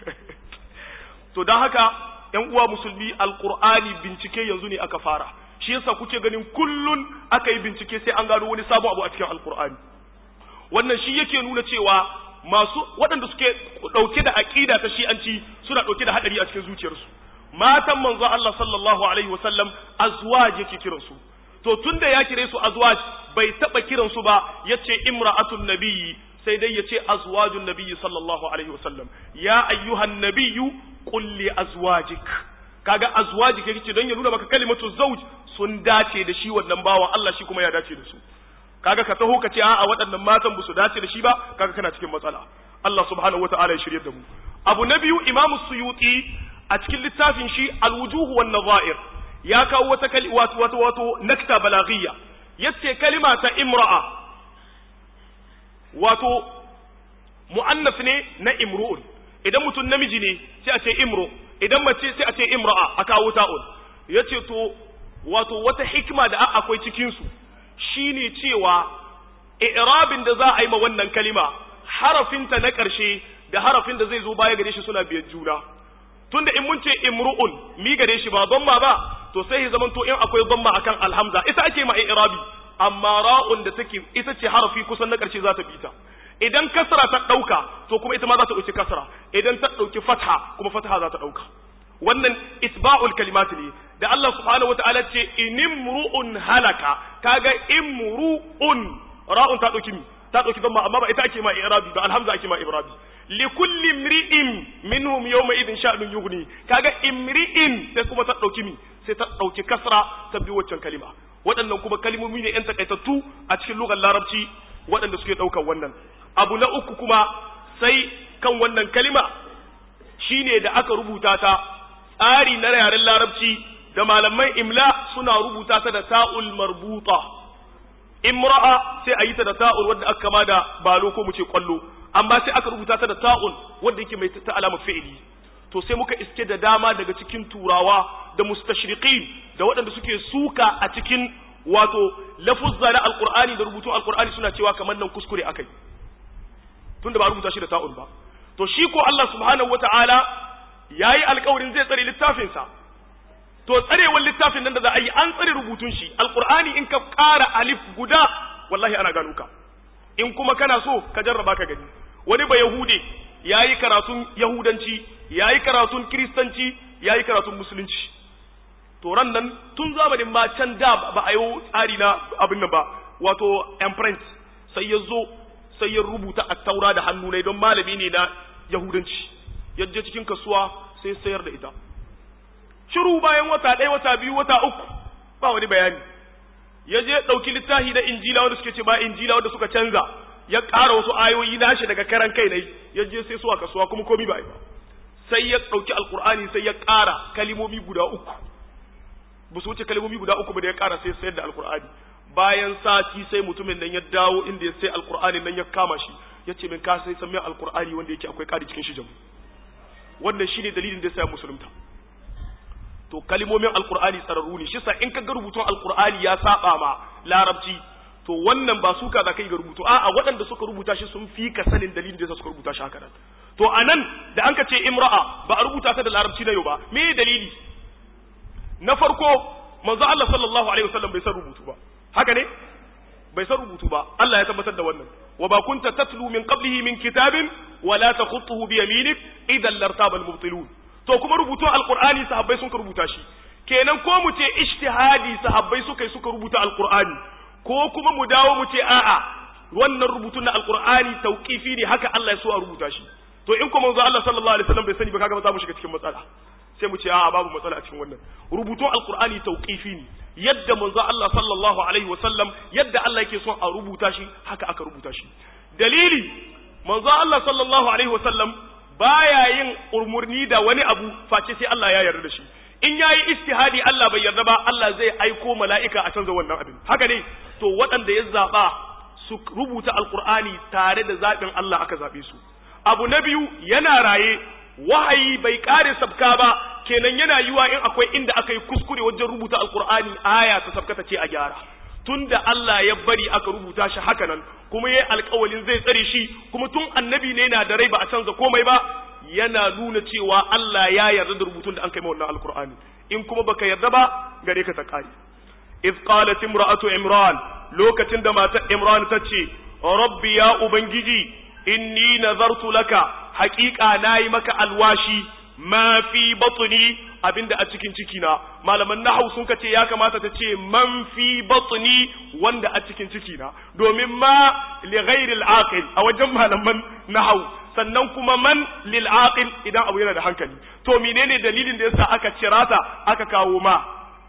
to don haka ‘yan uwa musulmi alkur'ani bincike yanzu ne aka fara shi yasa kuke ganin kullun aka yi bincike sai an gano wani sabon abu a cikin alkur'ani wannan shi yake nuna cewa masu waɗanda suke ɗauke da aƙida ta shi'anci suna ɗauke da haɗari a cikin zuciyarsu matan manzo Allah sallallahu alaihi wasallam azwaj yake kiransu to tunda ya kire su azwaj bai taba kiran su ba yace imra'atun nabiyyi sai dai yace azwajun nabiyyi sallallahu alaihi wasallam ya ayyuhan nabiyyu qul li azwajik kaga azwajik yake don ya nuna maka kalimatu zawj sun dace da shi wannan bawan Allah shi kuma ya dace da su kaga ka taho ka ce a'a waɗannan matan ba su dace da shi ba kaga kana cikin matsala Allah subhanahu wataala ya shirye da mu abu na biyu imamu suyuti a cikin littafin shi alwujuhu wan nazair ya kawo wata kali wato wato wato nakta balaghiya yace kalima ta imra'a wato muannas ne na imru'un idan mutum namiji ne sai a ce imro idan mace sai a ce imra'a a kawo ta'un yace to wato wata hikima da akwai cikin su shine cewa i'rabin da za a yi ma wannan kalima harafinta na ƙarshe da harafin da zai zo baya gare shi suna biyar juna tunda in mun ce imru'un mi gare shi ba dhamma ba to sai ya zaman to in akwai dhamma akan alhamza ita ake ma i'rabi amma ra'un da take ita ce harafi kusan na ƙarshe za ta bi ta idan kasra ta dauka to kuma ita ma za ta dauki kasra idan ta dauki fatha kuma fatha za ta dauka wannan isba'ul kalimat ne da Allah subhanahu wataala ce inimru'un halaka kaga imru'un ra'un ta dauki mi ta dauki dhamma amma ba ita ake ma i'rabi ba alhamza ake ma i'rabi likulli imri'in minhum yawma idin sha'nun yughni kaga imri'in sai kuma ta dauki mi sai ta dauki kasra ta bi waccan kalima waɗannan kuma kalmomi ne yan takaitattu a cikin lugar larabci waɗanda suke ɗaukar wannan abu na uku kuma sai kan wannan kalima shine da aka rubuta ta tsari na yaren larabci da malaman imla suna rubuta ta da ta'ul marbuta imra'a sai a yi ta da ta'ul wadda aka kama da balo ko mu ce kwallo amma sai aka rubuta ta da ta'un wadda yake mai ta alama fi'ili to sai muka iske da dama daga cikin turawa da mustashriqin da waɗanda suke suka a cikin wato lafuzza na alqur'ani da rubutun alqur'ani suna cewa kamar nan kuskure akai tunda ba rubuta shi da ta'un ba to shi ko Allah subhanahu wataala yayi alƙawarin zai tsare littafin sa to tsarewar littafin nan da za a yi an tsare rubutun shi alqur'ani in ka ƙara alif guda wallahi ana gano ka in kuma kana so ka jarraba ka gani wani ba yahude yayi karatun yahudanci yayi karatun kristanci yayi karatun musulunci to ran nan tun zamanin ma can da ba a yi tsari na abin nan ba wato imprint sai ya zo sai ya rubuta a taura da hannu ne don malami ne na yahudanci yaje cikin kasuwa sai sayar da ita shiru bayan wata ɗaya wata biyu wata uku ba wani bayani ya je ɗauki littafi na injila wanda suke ce ba injila wanda suka canza ya ƙara wasu ayoyi nashi daga karan kai ne ya je sai su a kasuwa kuma komi ba ba sai ya ɗauki alkur'ani sai ya ƙara kalimomi guda uku ba su wuce kalimomi guda uku ba da ya ƙara sai sayar da alkur'ani bayan sati sai mutumin nan ya dawo inda ya sai alkur'ani nan ya kama shi ya ce min ka sai san min alkur'ani wanda yake akwai ƙari cikin shi jamu wannan shine dalilin da ya sa musulunta to kalimomin alkur'ani tsararru ne shi sa in ka ga rubutun alkur'ani ya saba ma larabci to wannan ba suka za kai ga rubutu a'a waɗanda suka rubuta shi sun fi ka sanin dalilin da suka rubuta shi haka nan to anan da an ka ce imra'a ba a rubuta ta da larabci na yau ba me dalili na farko manzo Allah sallallahu alaihi wasallam bai san rubutu ba haka ne bai san rubutu ba Allah ya tabbatar da wannan wa ba kunta tatlu min qablihi min kitabin wa la takhutuhu bi yaminik idan lartaba al-mubtilun to kuma rubutun alqur'ani sahabbai sun rubuta shi kenan ko mu ce ijtihadi sahabbai suka yi suka rubuta alqur'ani ko kuma mu dawo mu ce a'a wannan rubutun na alqur'ani tauqifi ne haka Allah ya so a rubuta shi to in kuma manzo Allah sallallahu alaihi wasallam bai sani ba kaga ba za mu shiga cikin matsala sai mu ce a'a babu matsala a cikin wannan rubutun alqur'ani tauqifi ne yadda manzo Allah sallallahu alaihi wasallam yadda Allah yake son a rubuta shi haka aka rubuta shi dalili manzo Allah sallallahu alaihi wasallam baya yin umurni da wani abu face sai Allah ya yarda da shi in yayi istihadi Allah bai yarda ba Allah zai aiko mala'ika a canza wannan abin haka ne to waɗanda ya zaba su rubuta alqur'ani tare da zaɓin Allah aka zabe su abu na biyu yana raye wahayi bai kare sabka ba kenan yana yiwa in akwai inda aka yi kuskure wajen rubuta alqur'ani aya ta sabkata ce a gyara tunda Allah ya bari aka rubuta shi haka nan kuma yayi alƙawalin zai tsare shi kuma tun annabi ne yana da rai ba a canza komai ba yana nuna cewa Allah ya yarda da rubutun da an kai wannan alqur'ani in kuma baka yarda ba gare ka ta kare iz qalat imra'atu imran lokacin da matar imran ta ce rabbi ya ubangiji inni nazartu laka haƙiƙa nayi maka alwashi ma fi batni abinda a cikin ciki na malaman nahau sun kace ya kamata ta ce man fi batni wanda a cikin ciki na domin ma li ghairi al-aqil a wajen malaman nahau sannan kuma man lil aqil idan abu yana da hankali to menene dalilin da yasa aka cirata aka kawo ma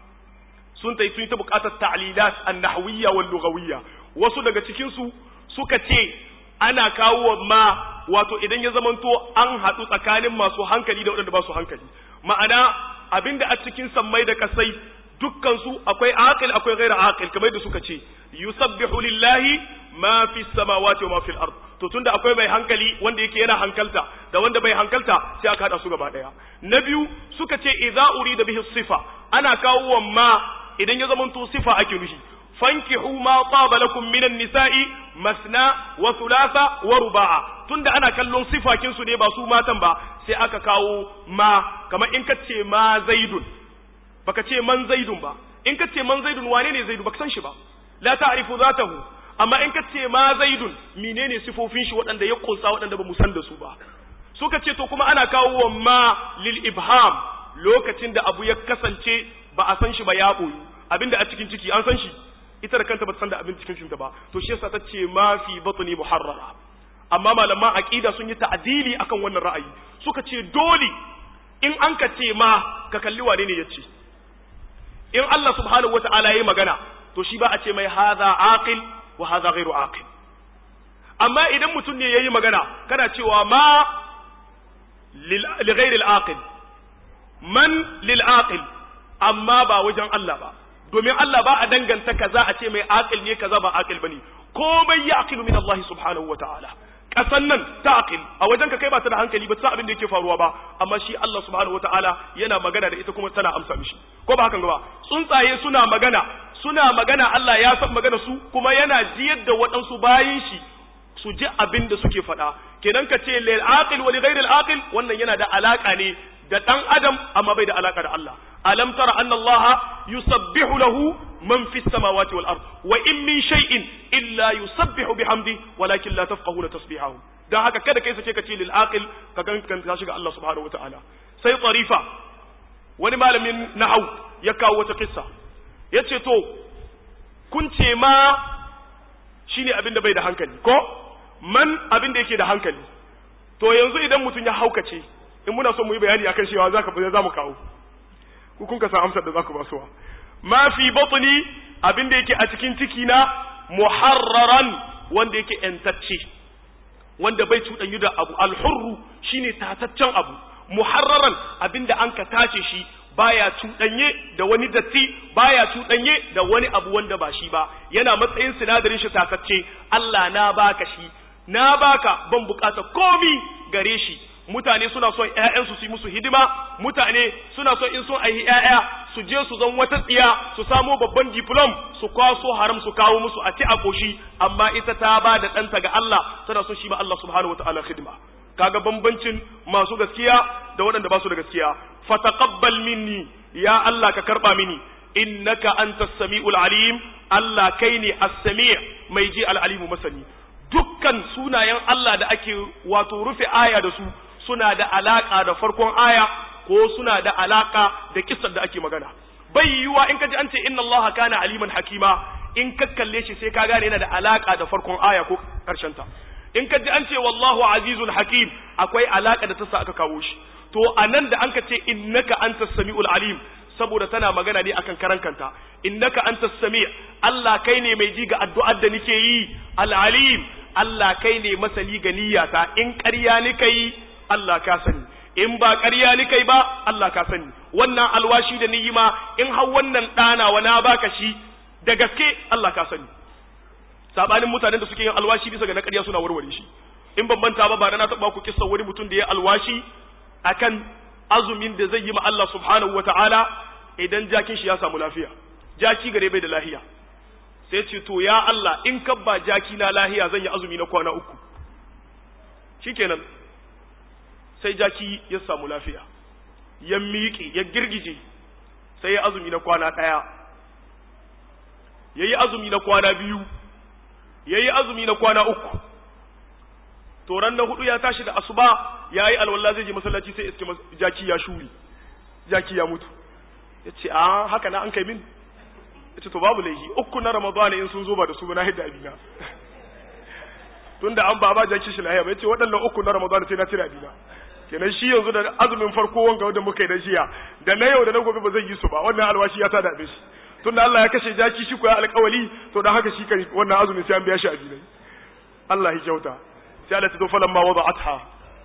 sun tai sun ta buƙatar ta'lilat an-nahwiyya wal lughawiyya wasu daga cikin su suka ce ana kawo ma wato idan ya zamanto an haɗu tsakanin masu hankali da waɗanda ba su hankali ma'ana abinda a cikin sammai da kasai dukkan su akwai aqil akwai ghaira aqil kamar da suka ce yusabbihu lillahi ma fi samawati wa ma fil ard to tunda akwai mai hankali wanda yake yana hankalta da wanda bai hankalta sai aka hada su gaba daya na biyu suka ce idza urida bihi sifa ana kawo wa ma idan ya zamanto sifa ake nufi fankihu ma taba lakum minan nisa'i masna wa thulatha wa ruba'a tunda ana kallon sifakin su ne ba su matan ba sai aka kawo ma kamar in ka ce ma zaidun baka ce man zaidun ba in ka ce man zaidun wane ne zaidu baka san shi ba la ta'rifu zatahu amma in ka ce ma zaidun menene sifofin shi waɗanda ya kunsa waɗanda ba mu san da su ba suka ce to kuma ana kawo wa ma lil ibham lokacin da abu ya kasance ba a san shi ba ya boyu abinda a cikin ciki an san shi ita da kanta ba ta san da abin cikin cikinta ba to shi yasa ta ce ma fi batni muharrara amma malaman aqida sun yi ta'dili akan wannan ra'ayi suka ce dole in an ka ce ma ka kalli wane ne yace in Allah subhanahu wata'ala yayi magana to shi ba a ce mai hadha aqil wa hadha ghairu aqil amma idan mutum ne yayi magana kana cewa ma li ghairi al-aqil man lil aqil amma ba wajen Allah ba domin Allah ba a danganta kaza a ce mai aqil ne kaza ba aqil bane komai ya aqilu min Allah subhanahu wataala kasan nan ta aqil a wajen ka kai ba ta da hankali ba ta abin da yake faruwa ba amma shi Allah subhanahu wataala yana magana da ita kuma tana amsa mishi ko ba hakan ba tsuntsaye suna magana suna magana Allah ya san magana su kuma yana jiyar da waɗansu bayin shi su ji abin da suke faɗa kenan ka ce lil aqil wa li ghairil aqil wannan yana da alaka ne da dan adam amma bai da alaka da Allah alam tara anna Allah yusabbihu lahu man fis samawati wal ard wa in min shay'in illa yusabbihu bihamdi walakin la tafqahuna tasbihahu dan haka kada kai sake ka ce lil aqil ka gan kan ka shiga Allah subhanahu wataala sai tarifa wani malamin nahau ya kawo wata kissa yace to kun ce ma shine abin da bai da hankali ko man abin da yake da hankali to yanzu idan mutum ya haukace in muna so mu yi bayani akan cewa zaka za mu kawo ku kun ka san amsar da zaku ba suwa ma fi batni abin da yake a cikin ciki na muharraran wanda yake entacce wanda bai cuɗanyu da abu alhurru shine tataccen abu muharraran abin da an ka tace shi baya cuɗanye da wani datti baya cuɗanye da wani abu wanda ba shi ba yana matsayin sinadarin shi tatacce Allah na baka shi na baka ban bukata komi gare shi mutane suna son ƴaƴansu su yi musu hidima mutane suna son in sun aihi ƴaƴa su je su zan wata tsiya su samo babban diplom su kwaso haram su kawo musu a ci a koshi amma ita ta ba da ɗanta ga Allah tana son shi ma Allah subhanahu wataala hidima kaga bambancin masu gaskiya da waɗanda ba su da gaskiya fataqabbal minni ya Allah ka karba mini innaka antas samiul alim Allah kai ne as-sami' mai ji al-alimu masani dukkan sunayen Allah da ake wato rufe aya da su suna da alaka da farkon aya ko suna da alaka da kissar da ake magana bai yiwuwa in ka ji an ce inna Allah kana aliman hakima in ka kalle shi sai ka gane yana da alaka da farkon aya ko karshen ta in ka ji an ce wallahu azizun hakim akwai alaka da ta sa aka kawo shi to anan da an ka ce innaka antas samiul alim saboda tana magana ne akan karan kanta innaka antas sami Allah kai ne mai ji ga addu'ar da nake yi al alim Allah kai ne masali ga niyyata in ƙarya ni kai Allah ka sani in ba ƙarya ni kai ba Allah ka sani wannan alwashi da ni ma in har wannan ɗana wa na baka shi da gaske Allah ka sani sabanin mutanen da suke yin alwashi bisa ga na ƙarya suna warware shi in ban manta ba ba na taɓa ku kissa wani mutum da ya alwashi akan azumin da zai yi ma Allah subhanahu wata'ala idan jakin shi ya samu lafiya jaki gare bai da lahiya sai ce to ya Allah in kabba jaki na lahiya zan yi azumi na kwana uku shikenan sai jaki ya samu lafiya ya miƙe ya girgije sai ya azumi na kwana ɗaya ya yi azumi na kwana biyu ya yi azumi na kwana uku to ran na hudu ya tashi da asuba ya yi alwala zai je masallaci sai iske jaki ya shuri jaki ya mutu ya ce a haka na an kai min ya ce to babu laifi uku na ramadana in sun zo ba da su na hidda abina tun da an ba ba jaki shi lahiya ya ce waɗannan uku na ramadana sai na cire abina kenan shi yanzu da azumin farko wanga wanda muka yi da jiya da na yau da na gobe ba zai yi su ba wannan alwashi ya tada abin shi tun da Allah ya kashe jaki shi ko ya alƙawali to dan haka shi kan wannan azumin sai an biya shi abinai Allah ya kyauta sai Allah ta zo falamma wada'atha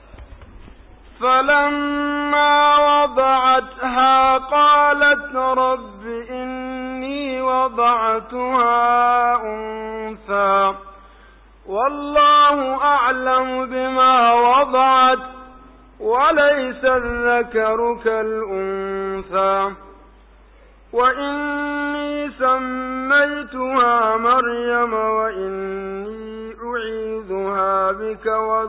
فلما وضعتها قالت رب إني وضعتها أنثى والله أعلم بما وضعت وليس الذكر كالأنثى وإني سميتها مريم وإني أعيذها بك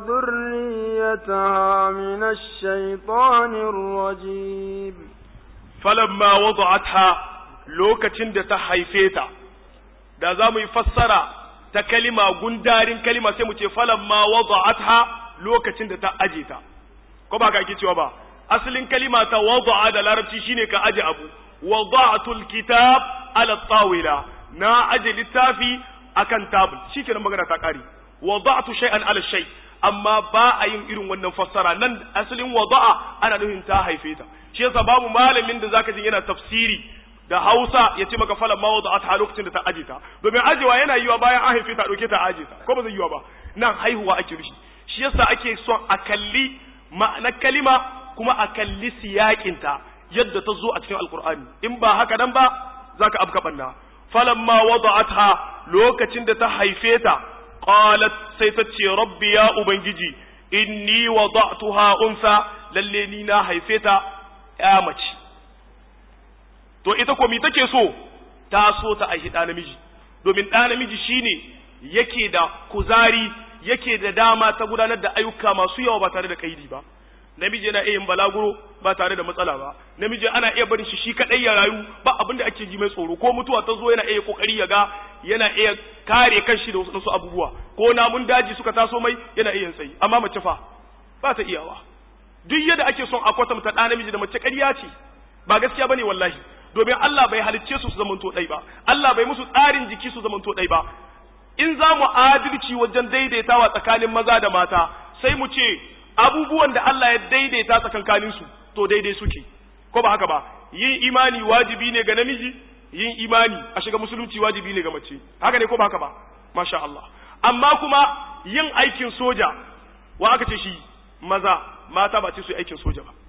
وذريتها من الشيطان الرجيم فلما وضعتها lokacin da ta haife ta da za mu yi fassara ta kalima gundarin kalima sai mu ce falamma wada'atha lokacin da ta aje ta ko ba ka ake cewa ba asalin kalima ta wada'a da larabci shine ka aje abu wada'atul kitab ala tawila na aje littafi akan tabul shikenan magana ta kare wada'tu shay'an ala shay amma ba a yin irin wannan fassara nan asalin wada'a ana nufin ta haife ta shi yasa babu malamin da zaka ji yana tafsiri da Hausa ya ce maka falan ma wada'at lokacin da ta aje ta domin ajewa yana yiwa bayan an haife ta dauke ta aje ta ko ba zai yiwa ba nan haihuwa ake rushi shi yasa ake son a kalli ma'anar kalima kuma a kalli siyakinta yadda ta zo a cikin alkur'ani in ba haka nan ba zaka afka banna falamma wada'atha lokacin da ta haife ta qalat sai ta ce rabbi ya ubangiji inni wada'tuha unsa lalle ni na haife ta ya mace to ita ko mi take so ta so ta aihi ɗa namiji domin ɗa namiji shine yake da kuzari yake da dama ta gudanar da ayyuka masu yawa ba tare da kaidi ba namiji yana iya yin balaguro ba tare da matsala ba namiji ana iya barin shi shi kadai ya rayu ba abin da ake ji mai tsoro ko mutuwa ta zo yana iya kokari ya ga yana iya kare kanshi da wasu abubuwa ko namun daji suka taso mai yana iya tsayi amma mace fa ba ta iyawa duk yadda ake son a kwatanta ɗa namiji da mace ƙarya ce ba gaskiya bane wallahi domin Allah bai halicce su su zamanto ɗai ba Allah bai musu tsarin jiki su zamanto ɗai ba in za mu adalci wajen daidaitawa tsakanin maza da mata sai mu ce abubuwan da Allah ya daidaita tsakankanin su to daidai suke ko ba haka ba yin imani wajibi ne ga namiji yin imani a shiga musulunci wajibi ne ga mace haka ne ko ba haka ba masha Allah amma kuma yin aikin soja wa aka ce shi maza mata ba ce su yi aikin soja ba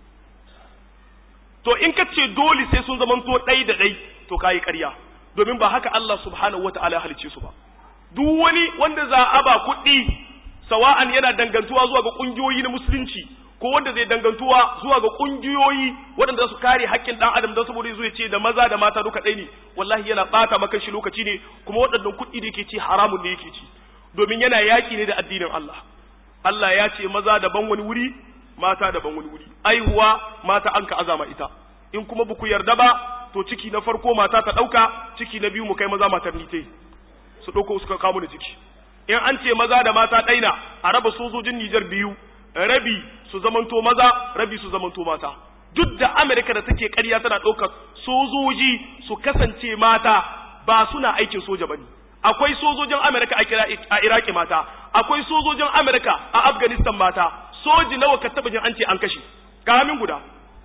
to in ka ce dole sai sun zamanto ɗai da ɗai to ka yi ƙarya domin ba haka Allah subhanahu wa ta'ala ya halicce su ba duk wani wanda za a ba kuɗi sawa'an yana dangantuwa zuwa ga ƙungiyoyi na musulunci ko wanda zai dangantuwa zuwa ga ƙungiyoyi waɗanda su kare haƙƙin ɗan adam don saboda zai ce da maza da mata duka ɗai ne wallahi yana ɓata maka shi lokaci ne kuma waɗannan kuɗi da yake ci haramun ne yake ci domin yana yaƙi ne da addinin Allah Allah ya ce maza daban wani wuri mata daban wani wuri aihuwa mata an ka azama ita in kuma buku yarda ba to ciki na farko mata ta ɗauka ciki na biyu mu kai maza matar nite su ɗauko suka kamu da ciki in an ce maza da mata ɗaina a raba sojojin Nijar biyu rabi su zamanto maza rabi su zamanto mata duk da Amerika da take ƙarya tana ɗaukar sojoji su kasance mata ba suna aikin soja bane akwai sojojin Amerika a Iraki mata akwai sojojin Amerika a Afghanistan mata soji nawa ka taba jin an ce an kashe kamin guda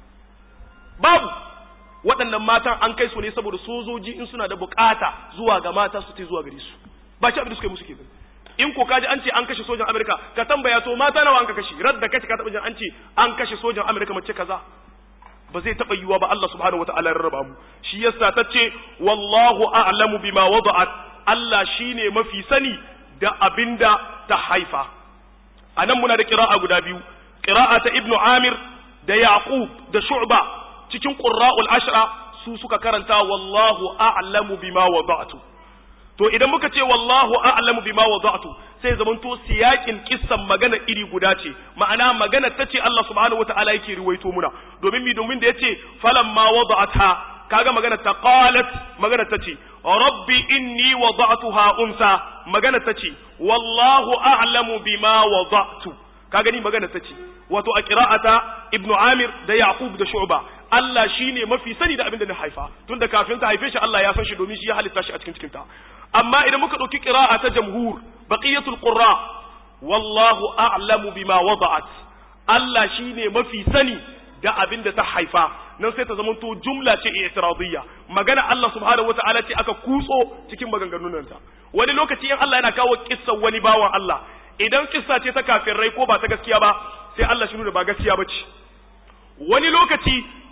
babu waɗannan matan an kai su ne saboda sojoji in suna da bukata zuwa ga mata su ce zuwa gare su ba ci abin da suka yi musu kenan in ko kaji an ce an kashe sojan Amerika ka tambaya to mata nawa an ka kashe radda kace ka taba jin an ce an kashe sojan Amerika mace kaza ba zai taba yiwa ba Allah subhanahu wataala ya rarraba mu shi yasa tace wallahu a'lamu bima wada'at Allah shine mafi sani da abinda ta haifa anan muna da qira'a guda biyu qira'a ta ibnu amir da yaqub da shu'ba cikin qurra'ul ashra su suka karanta wallahu a'lamu bima wada'tu to idan muka ce wallahu a'lamu bima wada'tu sai zamanto siyakin kissan magana iri guda ce ma'ana magana tace Allah subhanahu wata'ala yake riwaito muna domin mi domin da yace falamma wada'atha kaga magana ta qalat magana tace rabbi inni wada'tuha unsa magana tace wallahu a'lamu bima wada'tu kaga ni magana tace wato a qira'ata ibnu amir da yaqub da shu'ba Allah shine mafi sani da abin da na haifa tunda kafin ta haife shi Allah ya san shi domin shi ya halitta shi a cikin cikinta amma idan muka dauki qira'a ta jamhur baqiyatul qurra wallahu a'lamu bima wada'at Allah shine mafi sani da abin da ta haifa nan sai ta zamanto jumla ce i'tiradiyya magana Allah subhanahu wata'ala ce aka kutso cikin maganganun ta wani lokaci in Allah yana kawo kissan wani bawan Allah idan kissa ce ta kafirai ko ba ta gaskiya ba sai Allah shi nuna ba gaskiya bace wani lokaci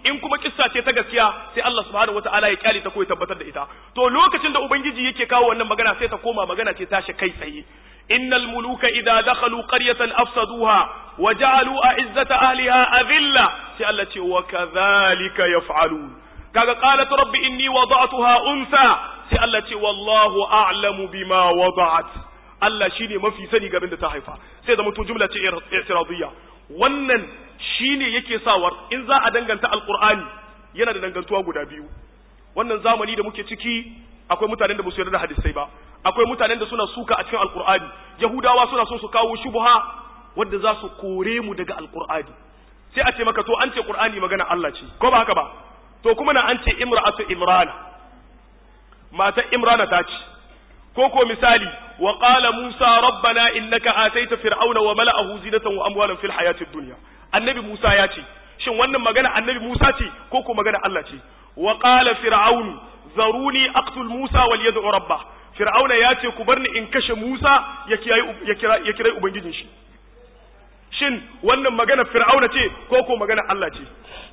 in kuma kissa ce ta gaskiya sai Allah subhanahu wataala ya kyale ta ko ya tabbatar da ita to lokacin da ubangiji yake kawo wannan magana sai ta koma magana ce tashi kai tsaye innal muluka idza dakhalu qaryatan afsaduha wa ja'alu a'izzata ahliha adilla sai Allah ce wa kadhalika yaf'alun kaga qalat rabbi inni wada'tuha unsa sai Allah ce wallahu a'lamu bima wada'at Allah shine mafi sani garin da ta haifa sai da mutum jumla ce i'tiradiyya wannan shine yake sawar in za a danganta alqur'ani yana da dangantuwa guda biyu wannan zamani da muke ciki akwai mutanen da ba su yarda da hadisai ba akwai mutanen da suna suka a cikin alqur'ani yahudawa suna son su kawo shubha wanda za su kore mu daga alqur'ani sai a ce maka to an ce qur'ani magana Allah ce ko ba haka ba to kuma na an ce imra'atu imrana mata imrana ta ce ko ko misali wa qala musa rabbana innaka ataita fir'auna wa mala'ahu zinatan wa amwalan fil hayatid dunya annabi musa ya ce shin wannan magana annabi musa ce ko ko magana Allah ce wa qala fir'aun zaruni aqtul musa wal yad'u rabbah fir'auna ya ce ku barni in kashe musa ya kiyaye ya kira ya kira ubangijin shi shin wannan magana fir'auna ce ko ko magana Allah ce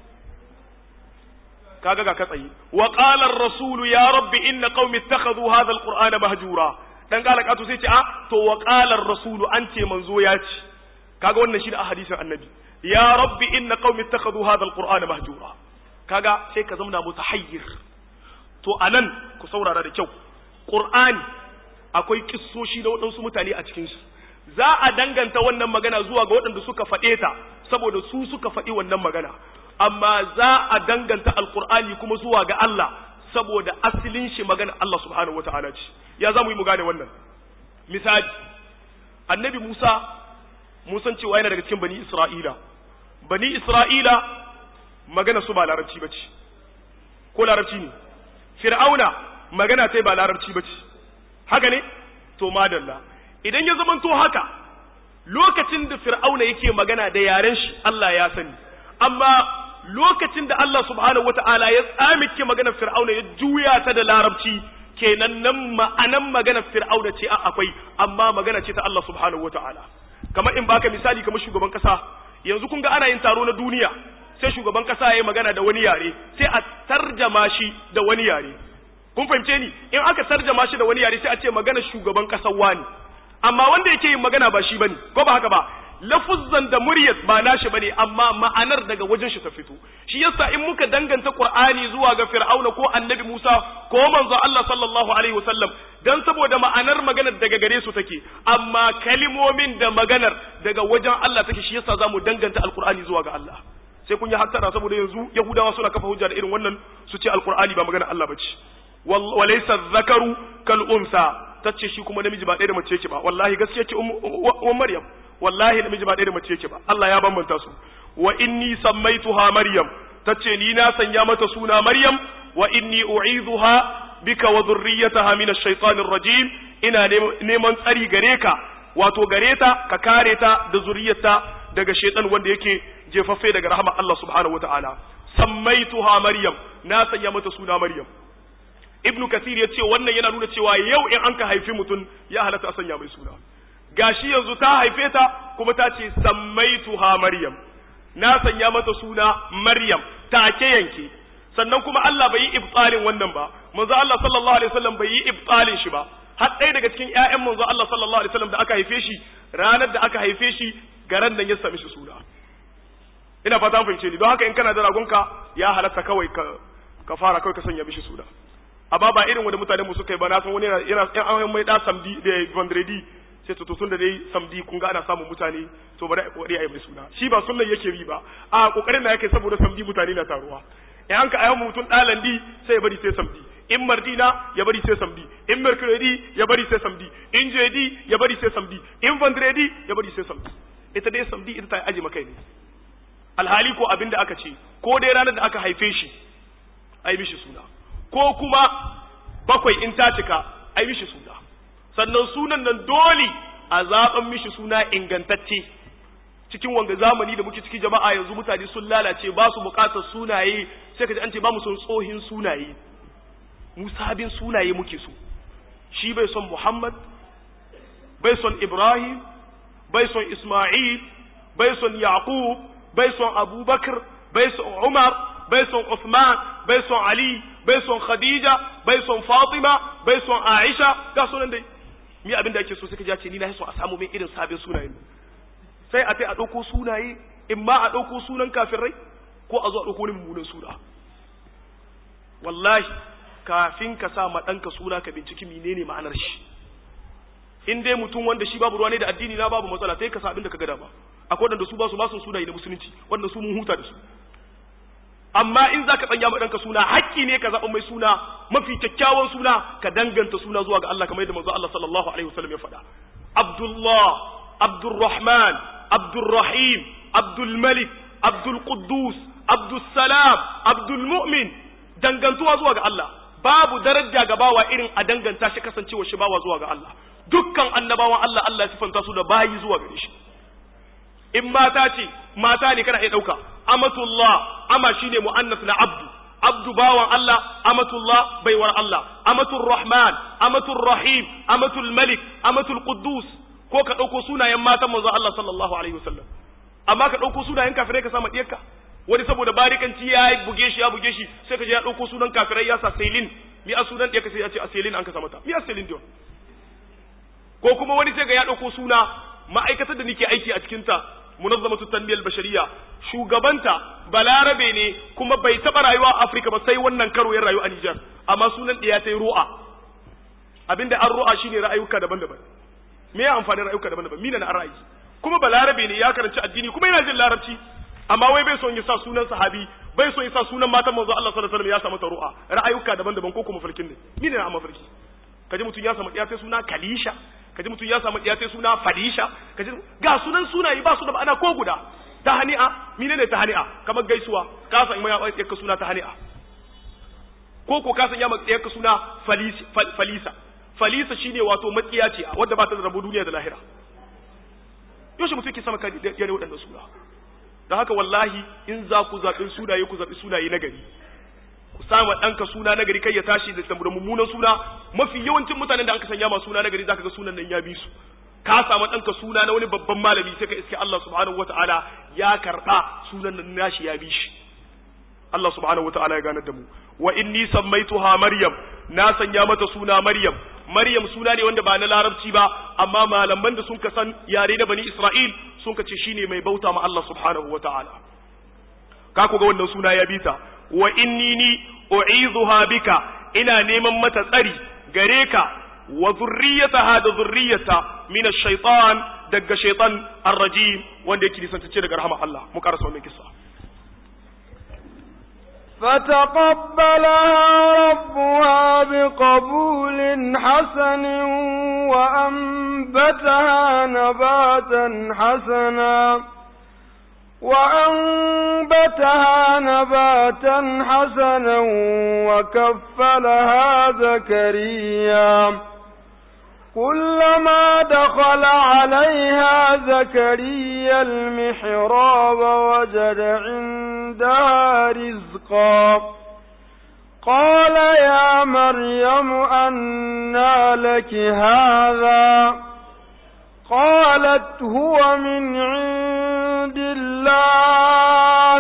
kaga ga katsayi wa qala ar-rasulu ya rabbi inna qaumi ittakhadhu hadha al-qur'ana mahjura dan kala katu sai ce a to wa qala ar-rasulu an ce manzo ya ce kaga wannan shi da hadisin annabi ya rabbi inna qaumi ittakhadhu hadha al-qur'ana mahjura kaga sai ka zama mutahayyir to anan ku saurara da kyau qur'ani akwai kissoshi da waɗansu mutane a cikin shi za a danganta wannan magana zuwa ga waɗanda suka faɗe ta saboda su suka faɗi wannan magana amma za a danganta alkur'ani kuma zuwa ga Allah saboda asilin shi magana Allah subhanahu wata'ala ce ya za mu yi mu gane wannan misali annabi Musa mun san cewa yana daga cikin bani Isra'ila bani Isra'ila magana su ba larabci bace ko larabci ne fir'auna magana tai ba larabci bace haka ne to madalla idan ya zamanto haka lokacin da fir'auna yake magana da yaren shi Allah ya sani amma lokacin da Allah subhanahu wata'ala ya tsamike maganar fir'auna ya juya ta da larabci kenan nan ma'anan maganar fir'auna ce akwai amma magana ce ta Allah subhanahu wata'ala kamar in baka misali kamar shugaban kasa yanzu kun ga ana yin taro na duniya sai shugaban kasa ya yi magana da wani yare sai a tarjama shi da wani yare kun fahimce ni in aka tarjama shi da wani yare sai a ce magana shugaban kasar wani amma wanda yake yin magana ba shi bane ko ba haka ba lafuzzan da muryat ba nashi bane amma ma'anar daga wajen shi ta fito shi yasa in muka danganta qur'ani zuwa ga fir'auna ko annabi musa ko manzo Allah sallallahu alaihi wasallam dan saboda ma'anar maganar daga gare su take amma kalimomin da maganar daga wajen Allah take shi yasa zamu danganta alqur'ani zuwa ga Allah sai kun yi hattara saboda yanzu yahudawa suna kafa hujja da irin wannan su ce alqur'ani ba maganar Allah bace walaysa dhakaru kal unsa tace shi kuma namiji ba ɗaya da mace yake ba wallahi gaskiya ce um maryam wallahi namiji ba ɗaya da mace yake ba Allah ya bambanta su wa inni sammaituha maryam tace ni na sanya mata suna maryam wa inni u'idhuha bika wa dhurriyyataha min ash-shaytanir rajim ina neman tsari gare ka wato gare ta ka kare ta da zuriyarta daga shaytan wanda yake jefaffe daga rahama Allah subhanahu wataala sammaituha maryam na sanya mata suna maryam ibnu kasir ya ce wannan yana nuna cewa yau in an ka haifi mutum ya halatta a sanya mai suna gashi yanzu ta haife ta kuma ta ce sammaituha maryam na sanya mata suna maryam take yanke sannan kuma Allah bai yi ibtalin wannan ba manzo Allah sallallahu alaihi wasallam bai yi ibtalin shi ba har ɗaya daga cikin ƴaƴan manzo Allah sallallahu alaihi wasallam da aka haife shi ranar da aka haife shi garan nan ya sami shi suna ina fata an fahimce ni don haka in kana da ragonka ya halatta kawai ka ka fara kawai ka sanya mishi suna amma ba irin wanda mutanen mu suka yi ba na san wani yana yana an mai da samdi da vendredi sai to tun da dai samdi kun ga ana samun mutane to bari a kokari a yi mai suna shi ba sunnan yake bi ba a kokarin da yake saboda samdi mutane na taruwa in an ka ayi mutum dalandi sai ya bari sai samdi in mardina ya bari sai samdi in mercredi ya bari sai samdi in jeudi ya bari sai samdi in vendredi ya bari sai samdi ita dai samdi ita ta aji maka ne alhali ko abinda aka ce ko dai ranar da aka haife shi ai mishi suna ko kuma bakwai in ta cika ai mishi suna sannan sunan nan dole a zaben mishi suna ingantacce cikin wanga zamani da muke ciki jama'a yanzu mutane sun lalace ba su bukatar sunaye sai ka ji an ce ba mu son tsohin sunaye mu sabin sunaye muke so shi bai son Muhammad bai son Ibrahim bai son Isma'il bai son Yaqub bai son Abubakar bai son Umar bai son Uthman bai son Ali bai son Khadija bai son Fatima bai son Aisha ga sunan dai mi abin da ake so suka ce ni na so a samu mai irin sabin sunayen sai a tai a ɗauko sunaye in ma a ɗauko sunan kafirai ko a zo a ɗauko wani mummunan suna wallahi kafin ka sa ma ɗanka suna ka binciki menene ma'anar shi in dai mutum wanda shi babu ruwa ne da addini na babu matsala sai ka sa abin da ka gada ba akwai wanda su ba su ba su sunaye na musulunci wanda su mun huta da su amma in zaka tsanya ma ɗanka suna haƙƙi ne ka zaɓa mai suna mafi kyakkyawan suna ka danganta suna zuwa ga Allah kamar yadda manzo Allah sallallahu alaihi wasallam ya faɗa Abdullah Abdurrahman Abdurrahim Abdul Malik Abdul Quddus Abdul Salam Abdul Mu'min dangantuwa zuwa ga Allah babu daraja ga bawa irin a danganta shi kasancewa shi bawa zuwa ga Allah dukkan annabawan Allah Allah ya sifanta su da bayi zuwa gare shi in mata ce mata ne kana iya ɗauka amatullah ama shine mu'annas na abdu abdu bawan Allah amatullah baiwar Allah amatul rahman amatul rahim amatul malik amatul quddus ko ka ɗauko sunayen matan manzo Allah sallallahu alaihi wasallam amma ka ɗauko sunayen kafirai ka sama diyarka wani saboda barikanci ya buge shi ya buge shi sai ka je ya ɗauko sunan kafirai ya sa selin mi a sunan diyarka sai ya ce a selin an ka sa mata mi a selin dion ko kuma wani sai ga ya ɗauko suna ma'aikatar da nake aiki a cikinta munazzamatu tanmiyal bashariya shugabanta balarabe ne kuma bai taba rayuwa a Afirka ba sai wannan karo ya rayu a Niger amma sunan ɗaya ta ru'a abinda an ru'a shine ra'ayuka daban-daban me ya amfani ra'ayuka daban-daban mina na ra'ayi kuma balarabe ne ya karanci addini kuma yana jin larabci amma wai bai son ya sa sunan sahabi bai son ya sa sunan matan manzo Allah sallallahu alaihi wasallam ya samu ta ru'a ra'ayuka daban-daban ko kuma farkin ne mina na amma farki kaji mutum ya samu ɗaya sai suna kalisha kaji mutum ya samu ɗiya sai suna fadisha kaji ga sunan sunaye ba su da ma'ana ko guda ta hani'a mine ne ta hani'a kamar gaisuwa ka san mai ya ka suna ta hani'a ko ko ka san ya mai ka suna falisa falisa shine wato matsiya ce wadda ba ta da rabu duniya da lahira yaushe mutum ke sama ka ya ne waɗannan suna da haka wallahi in za ku zaɓi sunaye ku zaɓi sunaye na gari ku sama ɗanka suna na gari kai ya tashi da da mummunan suna mafi yawancin mutanen da aka sanya ma suna na gari zaka ga sunan nan ya bi su ka samu ɗanka suna na wani babban malami sai ka iske Allah subhanahu wataala ya karɓa sunan nan nashi ya bi shi Allah subhanahu wataala ya ganar da mu wa inni sammaituha maryam na sanya mata suna maryam maryam suna ne wanda ba na larabci ba amma malaman da sun ka san yare na bani isra'il sun ka ce shine mai bauta ma Allah subhanahu wataala ka ku ga wannan suna ya bita wa inni ni u'idhuha bika ina neman mata tsari gare ka wa zurriyataha da zurriyata min ash-shaytan daga shaytan ar-rajim wanda yake nisantacce daga rahama Allah mu karasa wannan kissa فتقبلها ربها بقبول حسن وأنبتها نباتا حسنا وأنبتها نباتا حسنا وكفلها زكريا كلما دخل عليها زكريا المحراب وجد عندها رزقا قال يا مريم أنى لك هذا قالت هو من عند الله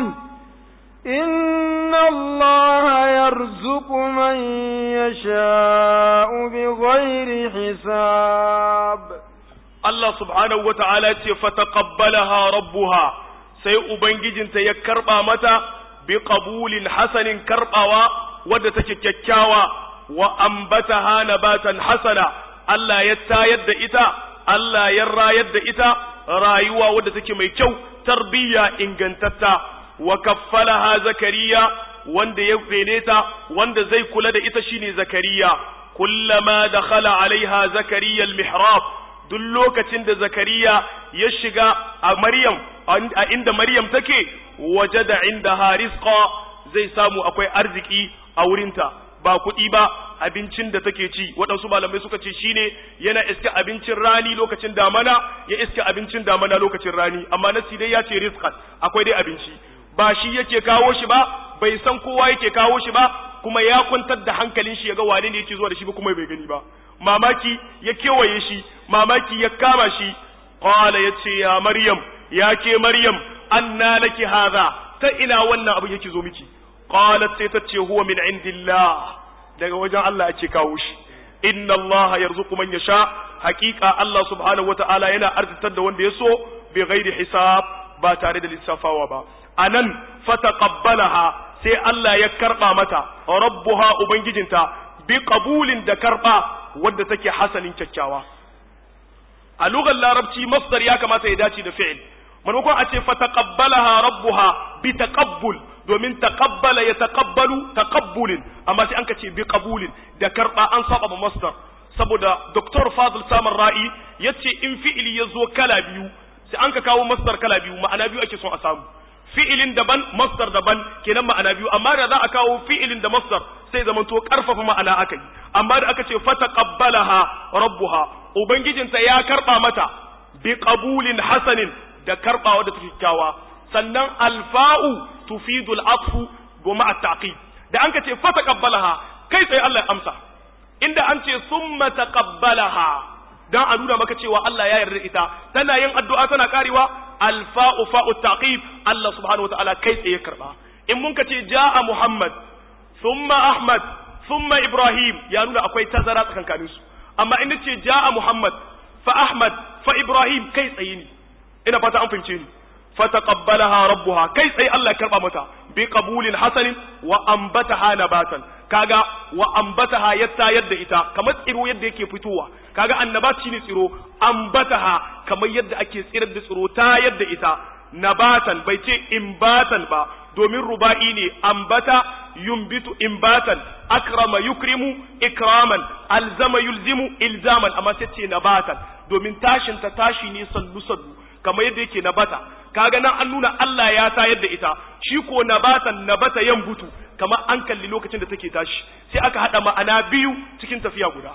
إن الله يرزق من يشاء بغير حساب Allah subhanahu wa ta'ala ce fataqabbalaha rabbuha sai ubangijinta ya karba mata bi qabulin hasanin karbawa wadda take kyakkyawa wa ambataha nabatan hasana Allah ya tayar da ita Allah ya rayar da ita rayuwa wadda take mai kyau tarbiyya ingantatta wa kaffalaha zakariya wanda ya rene ta wanda zai kula da ita shine zakariya kullama dakhala alaiha zakariya almihrab duk lokacin da zakariya ya shiga a maryam a inda maryam take wajada indaha rizqa zai samu akwai arziki a wurinta ba kuɗi ba abincin da take ci waɗansu malamai suka ce shine yana iska abincin rani lokacin damana ya iska abincin damana lokacin rani amma nasi dai ya ce rizqan akwai dai abinci ba shi yake kawo shi ba bai san kowa yake kawo shi ba kuma ya kwantar da hankalin shi ya ga wane ne yake zuwa da shi ba kuma bai gani ba mamaki ya kewaye shi mamaki ya kama shi qala yace ya maryam ya ke maryam anna laki hadha ta ina wannan abu yake zo miki qalat sai ta ce huwa min indillah daga wajen Allah ake kawo shi inna Allah yarzuqu man yasha haqiqa Allah subhanahu wataala yana arzitar da wanda ya so bi ghairi hisab ba tare da lissafawa ba anan fataqabbalaha sai Allah ya karba mata rabbuha ubangijinta bi qabulin da karba wadda take hasanin kyakkyawa a lugar larabci masdar ya kamata ya dace da fi'il maimakon a ce fataqabbalaha rabbuha bi taqabbul domin taqabbala ya taqabbalu taqabbulin amma sai an ka ce bi qabulin da karba an saba ba masdar saboda Dr. Fadl Samar Ra'i yace in fi'ili ya zo kala biyu sai an ka kawo masdar kala biyu ma'ana biyu ake son a samu fi'ilin daban masdar daban kenan ma'ana biyu amma da za a kawo fi'ilin da masdar sai zaman to karfafa ma'ana aka yi amma da aka ce fataqabbalaha rabbuha ubangijinta ya karba mata bi qabulin hasanin da karbawa da kyakkyawa sannan alfa'u tufidu al'atfu goma at-taqib da an ka ce fataqabbalaha kai sai Allah ya amsa inda an ce summa taqabbalaha dan a nuna maka cewa Allah ya yarda ita tana yin addu'a tana karewa alfa'u fa'u taqib Allah subhanahu wataala kai tsaye karba in mun ka ce ja'a Muhammad thumma Ahmad thumma Ibrahim ya nuna akwai tazara tsakankanin su amma in ce ja'a Muhammad fa Ahmad fa Ibrahim kai tsaye ne ina fata an fahimce ni fataqabbalaha rabbuha kai tsaye Allah ya karba mata bi qabulin hasanin wa ambataha nabatan kaga wa ambataha ya tayar da ita kamar tsiro yadda yake fitowa kaga annabat shine tsiro ambataha kamar yadda ake tsirar da tsiro tayar da ita nabatan bai ce imbatan ba domin ruba'i ne ambata yumbitu imbatan akrama yukrimu ikraman alzama yulzimu ilzaman amma sai ce nabatan domin tashin ta tashi ne sannu sannu kamar yadda yake nabata kaga nan an nuna Allah ya tayar da ita shi ko nabatan nabata yan butu kamar an kalli lokacin da take tashi sai aka hada ma'ana biyu cikin tafiya guda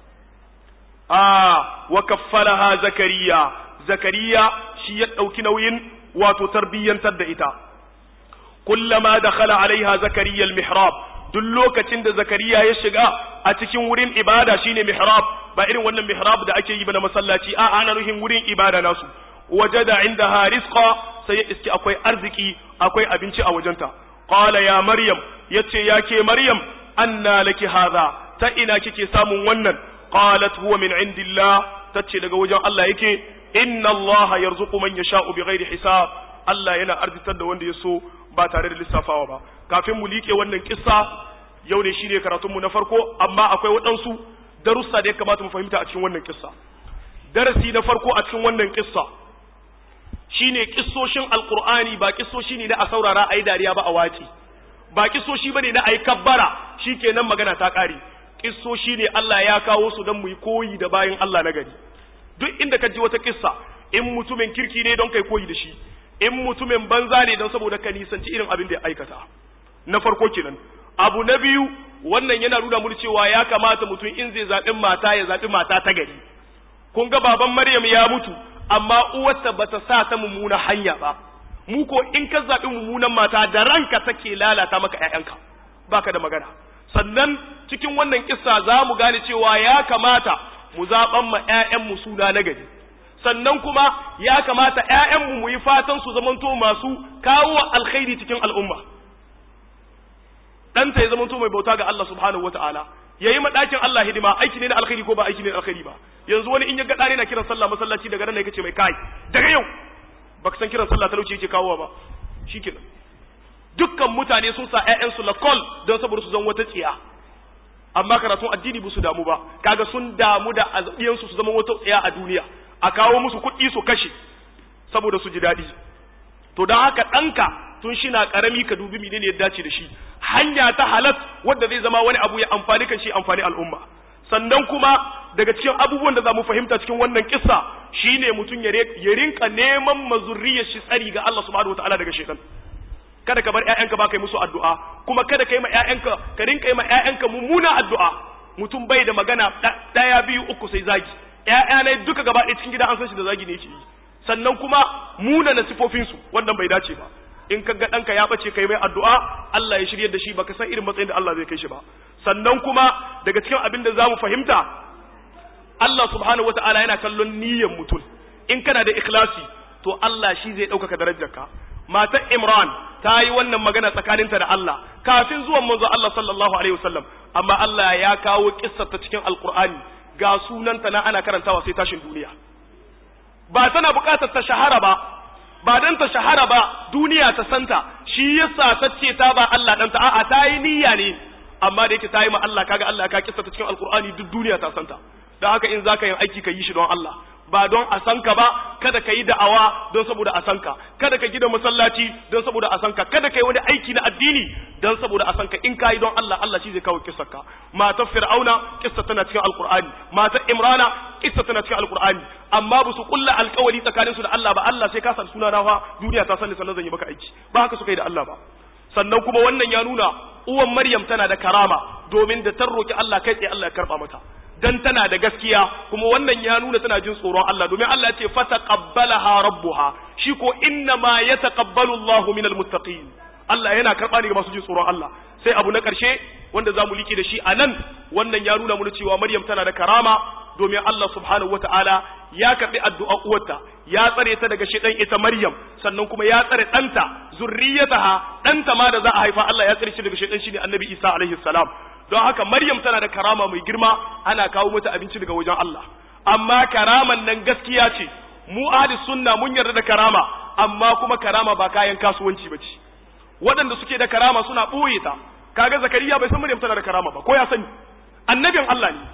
ah wa kaffalaha zakariya zakariya shi ya dauki nauyin wato tarbiyyantar da ita kullama dakhala alaiha zakariya almihrab duk lokacin da zakariya ya shiga a cikin wurin ibada shine mihrab ba irin wannan mihrab da ake yi ba na masallaci a ana nuhin wurin ibada nasu wajada indaha rizqa sai ya iski akwai arziki akwai abinci a wajenta qala ya maryam yace yake maryam anna laki hadha ta ina kike samun wannan qalat huwa min indillah tace daga wajen Allah yake inna Allah yarzuqu man yasha'u bighairi hisab Allah yana arzitar da wanda ya so ba tare da lissafawa ba kafin mu liƙe wannan kissa yau ne shine karatunmu na farko amma akwai waɗansu darussa da ya kamata mu fahimta a cikin wannan kissa darasi na farko a cikin wannan kissa shine kissoshin alqur'ani ba kissoshi ne na a saurara ayi dariya ba a wace ba kissoshi bane na ayi kabbara shikenan magana ta kare kissoshi ne Allah ya kawo su don mu yi koyi da bayin Allah na gari duk inda ka ji wata kissa in mutumin kirki ne don kai koyi da shi in mutumin banza ne don saboda ka nisanci irin abin da ya aikata na farko kenan abu na biyu wannan yana nuna mu cewa ya kamata mutum in zai zaɓi mata ya zaɓi mata ta gari kun ga baban Maryam ya mutu amma uwarta bata sa ta mummuna hanya ba mu ko in ka zaɓi mummunan mata da ranka take lalata maka ƴaƴanka baka da magana sannan cikin wannan kissa za mu gane cewa ya kamata mu zaɓan ma ƴaƴanmu suna na gari sannan kuma ya kamata ƴaƴanmu mu yi fatan su zamanto masu kawo alkhairi cikin al'umma ɗanta ya zamanto mai bauta ga Allah subhanahu wataala yayi ma ɗakin Allah hidima aiki ne na alkhairi ko ba aiki ne na alkhairi ba yanzu wani in ya ga ɗane na kiran sallah masallaci daga nan ne kace mai kai daga yau baka san kiran sallah talauci yake kawowa ba shikenan dukkan mutane sun sa ƴaƴansu lakol don saboda su zan wata tsiya amma karatun addini ba su damu ba kaga sun damu da azabiyansu su zama wata tsiya a duniya a kawo musu kuɗi su kashe saboda su ji daɗi to don haka ɗanka tun shi na ƙarami ka dubi menene ya dace da shi hanya ta halat wadda zai zama wani abu ya amfani kan shi amfani al'umma sannan kuma daga cikin abubuwan da za mu fahimta cikin wannan kissa shine mutum ya rinka neman mazurriyar shi tsari ga Allah subhanahu wataala daga shaitan kada ka bar ƴaƴanka ba kai musu addu'a kuma kada ka yi ma ƴaƴanka ka rinka yi ma ƴaƴanka mummuna addu'a mutum bai da magana ɗaya biyu uku sai zagi ƴaƴa ne duka gaba ɗaya cikin gida an san shi da zagi ne yake yi sannan kuma muna na sifofinsu wannan bai dace ba in ka ga ɗanka ya ɓace kai mai addu'a Allah ya shirye da shi baka san irin matsayin da Allah zai kai shi ba sannan kuma daga cikin abin da za mu fahimta Allah subhanahu wa ta'ala yana kallon niyyar mutum in kana da ikhlasi to Allah shi zai ɗaukaka darajarka matar Imran ta yi wannan magana tsakaninta da Allah kafin zuwan manzo Allah sallallahu alaihi wasallam amma Allah ya kawo kissar ta cikin alqur'ani ga sunanta na ana karantawa sai tashin duniya ba tana buƙatar ta shahara ba ba dan ta shahara ba duniya ta santa shi yasa ta ce ta ba Allah dan ta a'a ta yi niyya ne amma da yake ta yi ma Allah kaga Allah ka kissa ta cikin alqur'ani duk duniya ta santa dan haka in zaka yin aiki ka yi shi don Allah ba don a san ka ba kada ka yi da'awa don saboda a san ka kada ka gida masallaci don saboda a san ka kada ka yi wani aiki na addini don saboda a san ka in ka yi don Allah Allah shi zai kawo kissar ka matar fir'auna kissa tana cikin alqur'ani matar imrana kissa tana cikin alqur'ani amma ba su kulla alkawari tsakanin su da Allah ba Allah sai ka san suna na fa duniya ta sani sannan zan yi maka aiki ba haka suka yi da Allah ba sannan kuma wannan ya nuna uwan Maryam tana da karama domin da ta roki Allah kai tsaye Allah ya karba mata dan tana da gaskiya kuma wannan ya nuna tana jin tsoron Allah domin Allah ya ce fataqabbalaha rabbuha shi ko inna ma yataqabbalu Allahu minal muttaqin Allah yana karba ne ga masu jin tsoron Allah sai abu na karshe wanda zamu like da shi anan wannan ya nuna mana cewa Maryam tana da karama domin Allah subhanahu wataala ya karbi addu'a uwarta ya tsare ta daga shedan ita Maryam sannan kuma ya tsare danta zurriyataha danta ma da za a haifa Allah ya tsare shi daga shedan shine Annabi Isa alaihi salam don haka Maryam tana da karama mai girma ana kawo mata abinci daga wajen Allah amma karaman nan gaskiya ce mu ahli sunna mun yarda da karama amma kuma karama ba kayan kasuwanci ba ce waɗanda suke da karama suna ɓoye ta kaga zakariya bai san Maryam tana da karama ba ko ya sani annabin Allah ne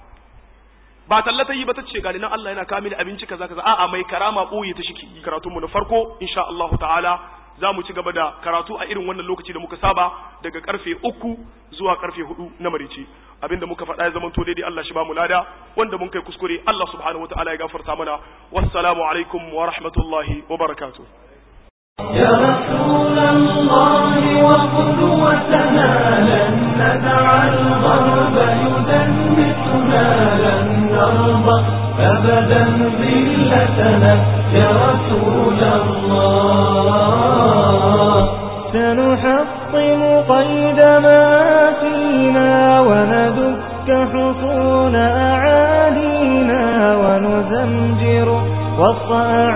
ba tallata yi ba ta ce gani nan Allah yana kawo mini abinci kaza kaza a'a mai karama ɓoye ta shike karatun mu na farko insha Allah ta'ala za mu ci gaba da karatu a irin wannan lokaci da muka saba daga karfe uku zuwa karfe hudu na marice abinda muka faɗa ya zamanto daidai Allah shi ba mu lada wanda mun kai kuskure Allah subhanahu wataala ya gafarta mana wassalamu alaikum wa rahmatullahi wa barakatuh يا رسول الله وقدوتنا لن ندع الغرب يدنسنا لن نرضى أبدا ذلتنا يا رسول الله سنحطم قيد ما فينا وندك حصون أعادينا ونزمجر وسط